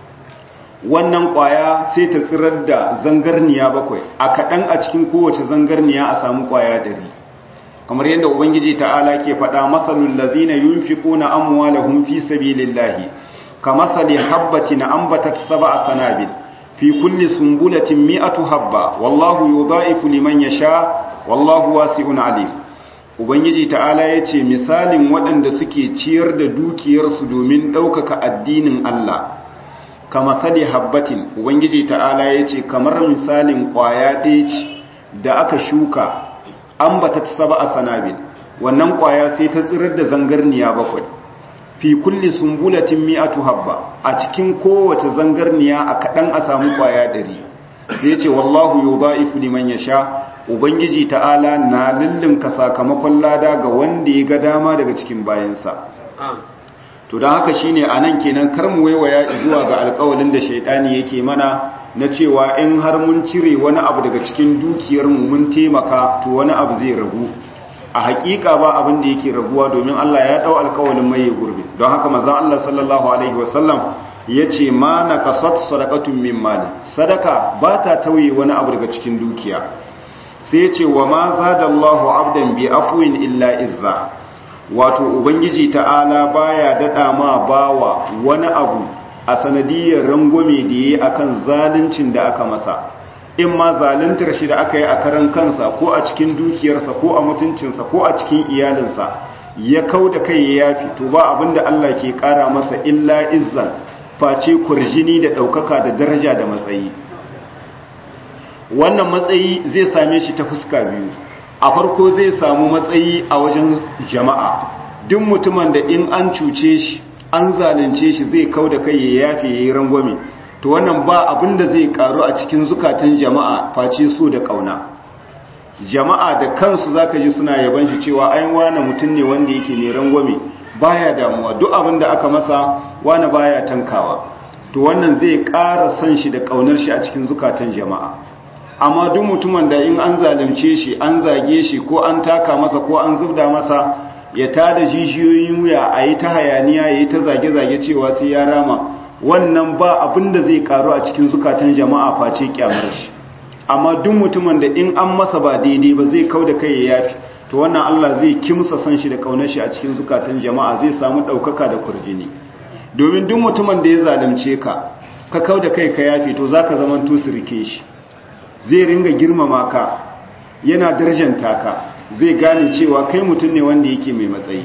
wannan ƙwaya sai ta tsirar da zangarniya bakwai a kaɗan a cikin kowace zangarniya a samu ƙwaya ɗari kamar yadda ubangiji ta'ala ke faɗa matsalul lazina yunfiquna amwalahum fi sabilillahi kamathali habbatin ambatat sab'a sanabil fi kulli sumbulatin mi'atu habba wallahu yudha'ifu liman yasha wallahu wasi'un alim ubangiji ta'ala yace misalin waɗanda suke ciyar da dukiyarsu domin ɗaukaka addinin Allah kama sali habbatin ubangiji ta'ala yace kamar misalin ƙwaya ɗaya ce da aka shuka ambata sab'a sanabil wannan ƙwaya sai ta tsirar da zangarniya bakwai fi kulli sumbulatin mi'atu habba a cikin kowace zangarniya a kaɗan a samu ƙwaya ɗari sai ce wallahu yudha'ifu liman yasha ubangiji ta'ala na lullunka sakamakon lada ga wanda ya ga dama daga cikin bayansa to don haka shine anan kenan kar mu waiwaya zuwa ga alƙawalin da shaidani yake mana na cewa in har mun cire wani abu daga cikin dukiyar mu mun taimaka to wani abu zai ragu a hakika ba abin da yake raguwa domin Allah ya dau alƙawalin mai gurbi don haka manzon Allah sallallahu alaihi wasallam yace ma naqasat sadaqatun min mali sadaka ba ta tauye wani abu daga cikin dukiya sai yace wa ma zadallahu abdan bi afwin illa izza wato ubangiji ta'ala baya dada ma bawa wani abu a sanadiyar rangwame da yayi akan zaluncin da aka masa in ma zaluntar shi da aka yi a karan kansa ko a cikin dukiyarsa ko a mutuncinsa ko a cikin iyalinsa ya kau da kai ya yafi to ba abinda Allah ke kara masa illa izzan face kurjini da ɗaukaka da daraja da matsayi wannan matsayi zai same shi ta fuska biyu a farko zai samu matsayi a wajen jama'a duk mutumin da in an cuce shi an zalunce shi zai kau da kai ya yafe ya yi rangwame to wannan ba abin da zai karu a cikin zukatan jama'a face so da kauna jama'a da kansu zaka ji suna yaban shi cewa ai wani mutum ne wanda yake mai rangwame baya damuwa duk abin da aka masa wani baya tankawa to wannan zai ƙara son shi da ƙaunar shi a cikin zukatan jama'a amma duk mutumin da in an zalunce shi an zage shi ko an taka masa ko an zubda masa ya tada jijiyoyin wuya a yi ta hayaniya ya yi ta zage-zage cewa sai ya rama wannan ba abin da zai karu a cikin zukatan jama'a face kyamar shi amma duk mutumin da in an masa ba daidai ba zai kau da kai ya yafi to wannan Allah zai kimsa san shi da kaunar shi a cikin zukatan jama'a zai samu ɗaukaka da kurjini domin duk mutumin da ya zalunce ka ka kau da kai ka yafi to zaka zaman tusirke shi zai ringa girmama ka yana darjanta ka zai gane cewa kai mutum ne wanda yake mai matsayi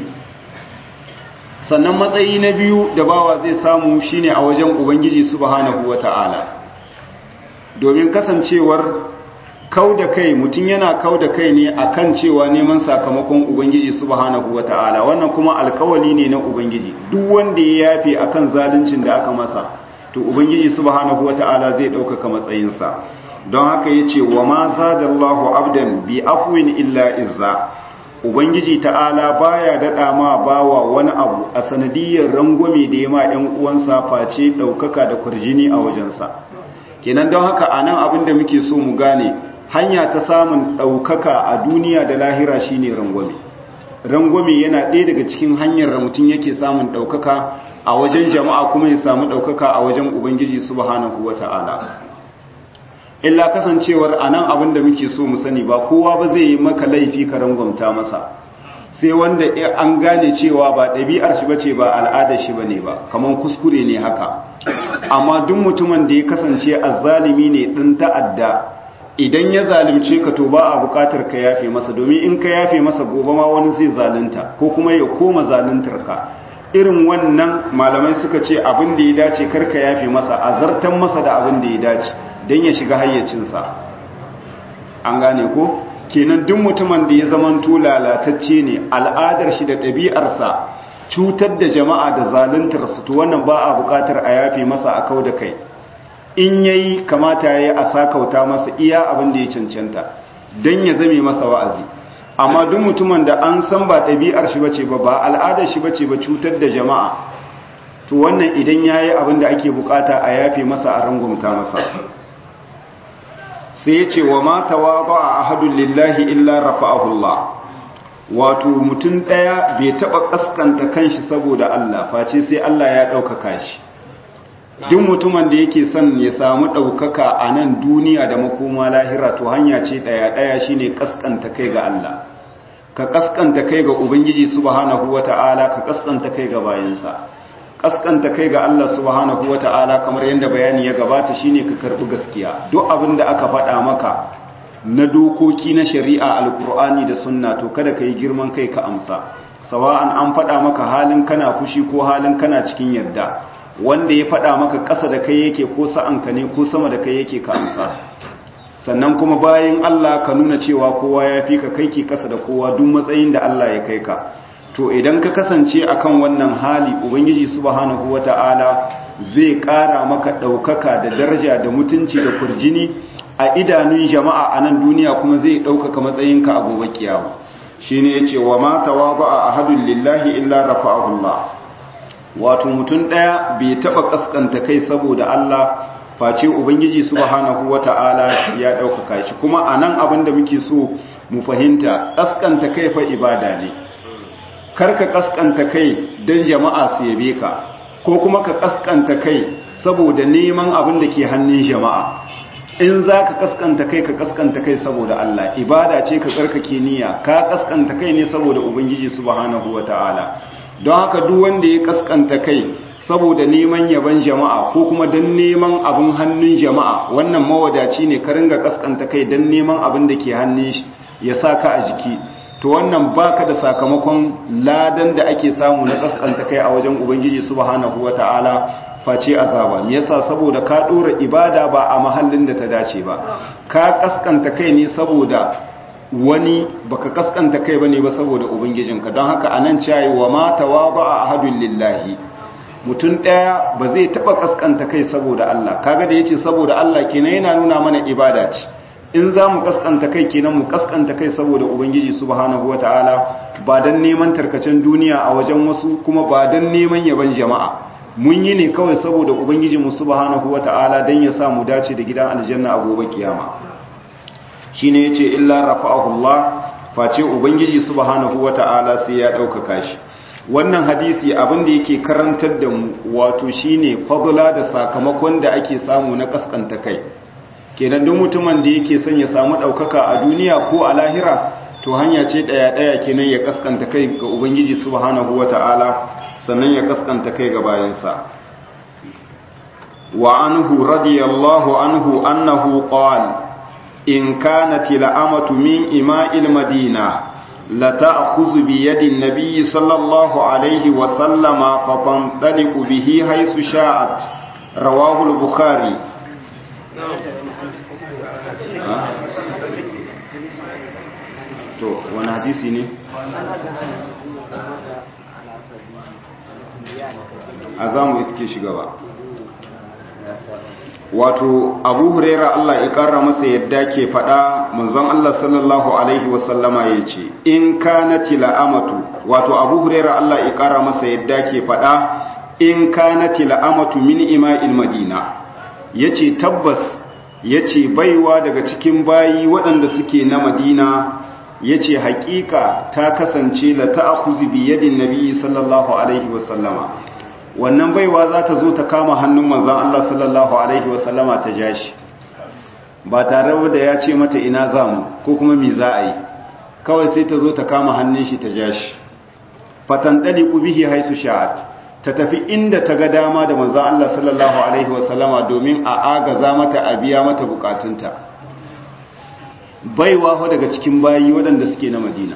sannan matsayi na biyu da bawa zai samu shine a wajen ubangiji subhanahu wata'ala domin kasancewar kau da kai mutum yana kau da kai ne akan cewa neman sakamakon ubangiji subhanahu wata'ala wannan kuma alkawali ne na ubangiji duk wanda ya yafe akan zaluncin da aka masa to ubangiji subhanahu wata'ala zai ɗaukaka matsayinsa don haka ya ce wa ma zadallahu abdan bi afwin illa izza ubangiji ta'ala baya daɗa ma bawa wani abu a sanadiyar rangwame da ya ma 'yan uwansa face ɗaukaka da kurjini a wajensa kenan don haka a nan abin da muke so mu gane hanya ta samun ɗaukaka a duniya da lahira shine rangwame rangwame yana ɗaya daga cikin hanyar da mutum yake samun ɗaukaka a wajen jama'a kuma ya samu ɗaukaka a wajen ubangiji subhanahu wa ta'ala illa kasancewar a nan abin da muke so mu sani ba kowa ba zai yi maka laifi ka rangwamta masa sai wanda an gane cewa ba ɗabi'ar shi bace ba al'adar shi bane ba kamar kuskure ne haka amma duk mutumin da ya kasance azzalimi ne ɗin ta'adda idan ya zalunce ka to ba a buƙatar ka yafe masa domin in ka yafe masa gobe ma wani zai zalunta ko kuma ya koma zaluntar ka irin wannan malamai suka ce abin da ya dace kar ka yafe masa azartan masa da abin da ya dace don ya shiga hayyacinsa an gane ko kenan duk mutumin da ya zamanto lalatacce ne al'adar shi da ɗabi'arsa cutar da jama'a da zaluntarsu to wannan ba a buƙatar a yafe masa a kau da kai in yayi kamata yayi a sakauta masa iya abin da ya cancanta don ya zame masa wa'azi amma duk mutumin da an san ba ɗabi'ar shi bace ba ba al'adar shi bace ba cutar da jama'a to wannan idan yayi abin da ake bukata a yafe masa a rangumta masa sai ya ce wa ma tawaba a ahadun lillahi illa rafa'ahu Allah wato mutum ɗaya bai taɓa ƙasƙanta kanshi saboda Allah face sai Allah ya ɗaukaka shi duk mutumin da yake son ya samu ɗaukaka a nan duniya da makoma lahira to hanya ce ɗaya ɗaya shine ƙasƙanta kai ga Allah ka ƙasƙanta kai ga Ubangiji subhanahu wata'ala ka ƙasƙanta kai ga bayansa kaskanta kai ga Allah subhanahu wata'ala kamar yadda bayani ya gabata shine ka karbi gaskiya duk abin da aka faɗa maka na dokoki na shari'a alkur'ani da sunna to kada ka yi girman kai ka amsa sawa'an an faɗa maka halin kana fushi ko halin kana cikin yarda wanda ya faɗa maka ƙasa da kai yake ko sa'anka ne ko sama da kai yake ka amsa sannan kuma bayan Allah ka nuna cewa kowa ya fi ka kai ke ƙasa da kowa duk matsayin da Allah ya kai ka to idan ka kasance akan wannan hali ubangiji subhanahu wata'ala zai ƙara maka ɗaukaka da daraja da mutunci da kurjini a idanun jama'a a nan duniya kuma zai ɗaukaka matsayinka a gobe kiyama shine yace wa ma tawaba ahadun lillahi illa rafa'ahu Allah wato mutum ɗaya bai taɓa kaskanta kai saboda Allah face ubangiji subhanahu wata'ala ya ɗaukaka shi kuma anan abin da muke so mu fahimta kaskanta kai fa ibada ne karka kaskanta kai don jama'a su yabe ka ko kuma ka kaskanta kai saboda neman abin da ke hannun jama'a in za ka kaskanta kai ka kaskanta kai saboda Allah ibada ce ka tsarkake niyya ka kaskanta kai ne saboda ubangiji subhanahu wata'ala don haka duk wanda ya kaskanta kai saboda neman yaban jama'a ko kuma don neman abin hannun jama'a wannan mawadaci ne ka ringa kaskanta kai don neman abin da ke hannun shi ya sa ka a jiki to wannan baka da sakamakon ladan da ake samu na kaskanta kai a wajen ubangiji subhanahu wataala face azaba me yasa saboda ka dora ibada ba a mahallin da ta dace ba ka kaskanta kai ne saboda wani baka kaskanta kai bane ba saboda ubangijinka don haka anan cewa wa ma tawaba ahadun lillahi mutum daya ba zai taba kaskanta kai saboda Allah kaga da yace saboda Allah kenan yana nuna mana ibada ce in za mu kaskanta kai kenan mu kaskanta kai saboda ubangiji subhanahu wataala ba dan neman tarkacen duniya a wajen wasu kuma ba dan neman yaban jama'a mun yi ne kawai saboda ubangiji mu subhanahu wata'ala dan ya sa mu dace da gidan aljanna a gobe kiyama shine yace illa rafa'ahu Allah face ubangiji subhanahu wata'ala sai ya ɗaukaka shi wannan hadisi abin da yake karantar da mu wato shine fadla da sakamakon da ake samu na kaskanta kai kenan duk mutumin da yake son ya samu ɗaukaka a duniya ko a lahira to hanya ce ɗaya ɗaya kenan ya kaskanta kai ga ubangiji subhanahu wata'ala sannan ya kaskanta kai ga bayansa wa anhu radiyallahu anhu annahu qala in kanat la'amatu min ima'il madina لتأخذ بيد النبي صلى الله عليه وسلم فتنطلق به حيث شاءت رواه البخاري to wani hadisi ne a za mu iske shi gaba wato abu huraira Allah ya kara masa yadda ke faɗa manzon Allah sallallahu alaihi wasallama ya ce in kanati la'amatu wato abu huraira Allah ya kara masa yadda ke faɗa in kanati la'amatu min ima'il madina yace tabbas yace baiwa daga cikin bayi waɗanda suke na madina yace haƙiƙa ta kasance la ta'khuzu bi yadin nabi sallallahu alaihi wasallama wannan baiwa za ta zo ta kama hannun manzan Allah sallallahu Alaihi wasallama ta ja shi ba tare da ya ce mata ina za mu ko kuma mi za a yi kawai sai ta zo ta kama hannun shi ta ja shi fatan ɗali ƙubihi haisu sha'ad ta tafi inda ta ga dama da manzan Allah sallallahu Alaihi wasallama domin a agaza mata a biya mata bukatunta baiwa fa daga cikin bayi waɗanda suke na madina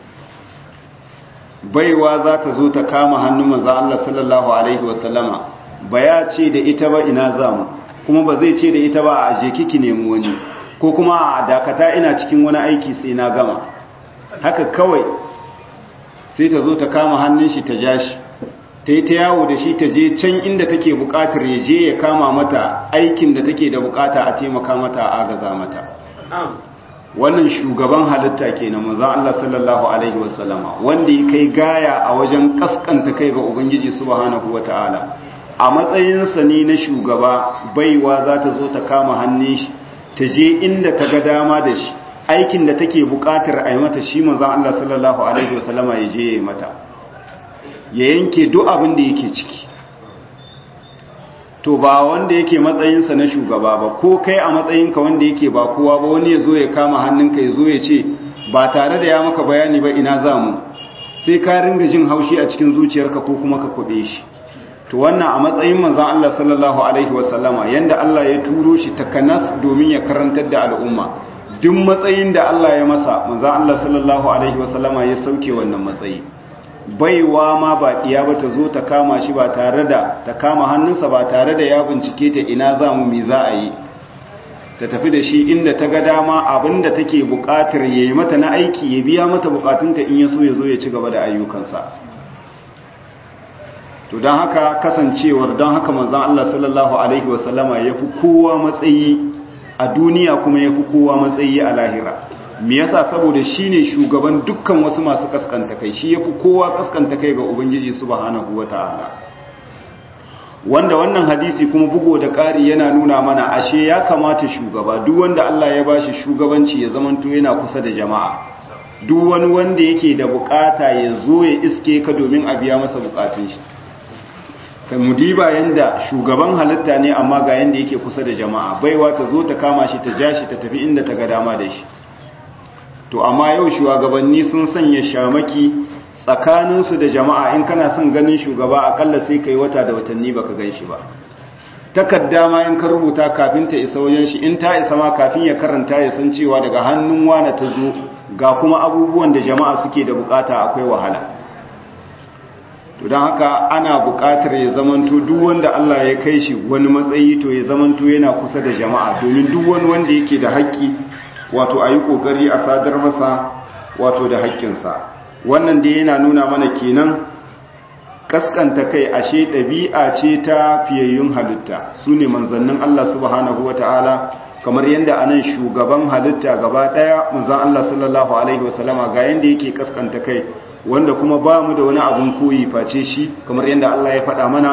baiwa za ta zo ta kama hannun manzo Allah sallallahu alaihi wasallama ba ya ce da ita ba ina zamu kuma ba zai ce da ita ba a je kiki nemi wani ko kuma a dakata ina cikin wani aiki sai na gama haka kawai sai ta zo ta kama hannun shi ta ja shi ta yi ta yawo da shi ta je can inda take bukatar ya je ya kama mata aikin da take da bukata a taimaka mata a agaza mata wannan shugaban halitta kenan manzon Allah sallallahu alaihi wasallama wanda ya kai gaya a wajen kaskanta kai ga ubangiji subhanahu wataala a matsayinsa ne na shugaba baiwa za ta zo ta kama hannun shi ta je inda ta ga dama da shi aikin da take bukatar a yi mata shi manzon Allah sallallahu alaihi wasallama ya je ya yi mata ya yanke duk abin da yake ciki to ba wanda yake matsayinsa na shugaba ba ko kai a matsayinka wanda yake ba kowa ba wani ya zo ya kama hannunka ya zo ya ce ba tare da ya maka bayani ba ina za mu sai ka ringa jin haushi a cikin zuciyarka ko kuma ka kuɗe shi to wannan a matsayin manzon Allah sallallahu alaihi wasallama yanda Allah ya turo shi takanas domin ya karantar da al'umma duk matsayin da Allah ya masa manzon Allah sallallahu alaihi wasallama ya sauke wannan matsayi baiwa ma ba ɗiya ba ta zo ta kama shi ba tare da ta kama hannunsa ba tare da ya bincike ta ina za mu mi za a yi ta tafi da shi inda ta ga dama abinda take buƙatar ya yi mata na aiki ya biya mata buƙatunta in ya so ya zo ya ci gaba da ayyukansa to don haka kasancewar don haka manzan Allah sallallahu Alaihi wasallama ya fi kowa matsayi a duniya kuma ya fi kowa matsayi a lahira me yasa saboda shine shugaban dukkan wasu masu kaskanta kai shi yafi kowa kaskanta kai ga ubangiji subhanahu wataala wanda wannan hadisi kuma bugo da ƙari yana nuna mana ashe ya kamata shugaba duk wanda Allah ya bashi shugabanci ya zamanto yana kusa da jama'a duk wani wanda yake da bukata ya zo ya iske ka domin a biya masa bukatun shi kai mudiba yanda shugaban halitta ne amma ga yanda yake kusa da jama'a baiwa ta zo ta kama shi ta ja shi ta tafi inda ta ga dama da shi to amma yau shugabanni sun sanya shamaki tsakaninsu da jama'a in kana son ganin shugaba akalla sai kai wata da watanni baka gan shi ba takadda ma in ka rubuta kafin ta isa wajen shi in ta isa ma kafin ya karanta ya san cewa daga hannun wane ta zo ga kuma abubuwan da jama'a suke da bukata akwai wahala to don haka ana bukatar ya zamanto duk wanda Allah ya kai shi wani matsayi to ya zamanto yana kusa da jama'a domin duk wani wanda yake da haƙƙi wato a yi ƙoƙari a sadar masa wato da haƙƙinsa wannan dai yana nuna mana kenan kaskanta kai ashe ɗabi'a ce ta fiyayyun halitta su ne manzannin Allah subhanahu wata'ala kamar yadda anan shugaban halitta gaba ɗaya manzan Allah sallallahu alaihi wasallama ga yadda yake kaskanta kai wanda kuma ba mu da wani abun koyi face shi kamar yadda Allah ya faɗa mana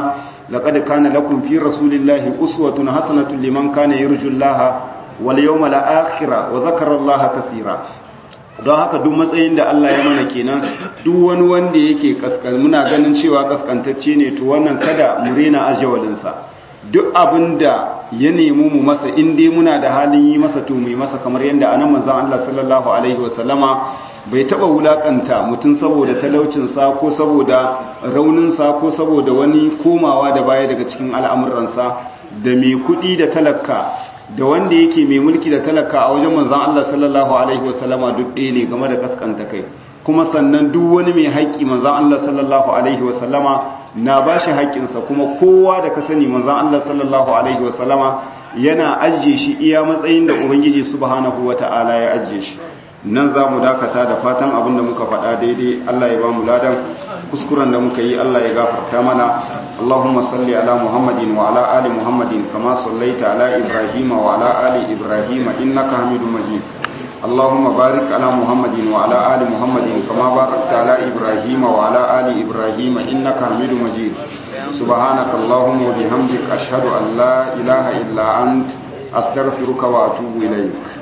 laqad kana lakum fi rasulillahi uswatun hasanatun liman kana yarjullaha wal yawmal akhir wa dhakara allaha katira don haka duk matsayin da Allah ya mana kenan duk wani wanda yake kaskan muna ganin cewa kaskantacce ne to wannan kada mu rena ajawalinsa duk abinda ya nemi mu masa in dai muna da halin yi masa to mu yi masa kamar yadda anan manzon Allah sallallahu alaihi wasallama bai taba wulakanta mutum saboda talaucinsa ko saboda rauninsa ko saboda wani komawa da baya daga cikin al'amuransa da mai kuɗi da talaka da wanda yake mai mulki da talaka a wajen manzan Allah sallallahu alaihi wasallama duk ɗaya ne game da kaskanta kai kuma sannan duk wani mai haƙƙi manzan Allah sallallahu alaihi wasallama na ba shi haƙƙinsa kuma kowa da ka sani manzan Allah sallallahu alaihi wasallama yana ajiye shi iya matsayin da ubangiji subhanahu wata'ala ya ajiye shi nan za mu dakata da fatan abin da muka faɗa daidai Allah ya ba mu ladan kuskuren da muka yi Allah ya gafarta mana Allahumma salli ala Muhammadin wa ala ali Muhammadin kama sallaita ala Ibrahim wa ala ali Ibrahim innaka Hamidum Majid Allahumma barik ala Muhammadin wa ala ali Muhammadin kama barakta ala Ibrahim wa ala ali Ibrahim innaka Hamidum Majid Subhanaka Allahumma wa bihamdika ashhadu an la ilaha illa ant astaghfiruka wa atubu ilaik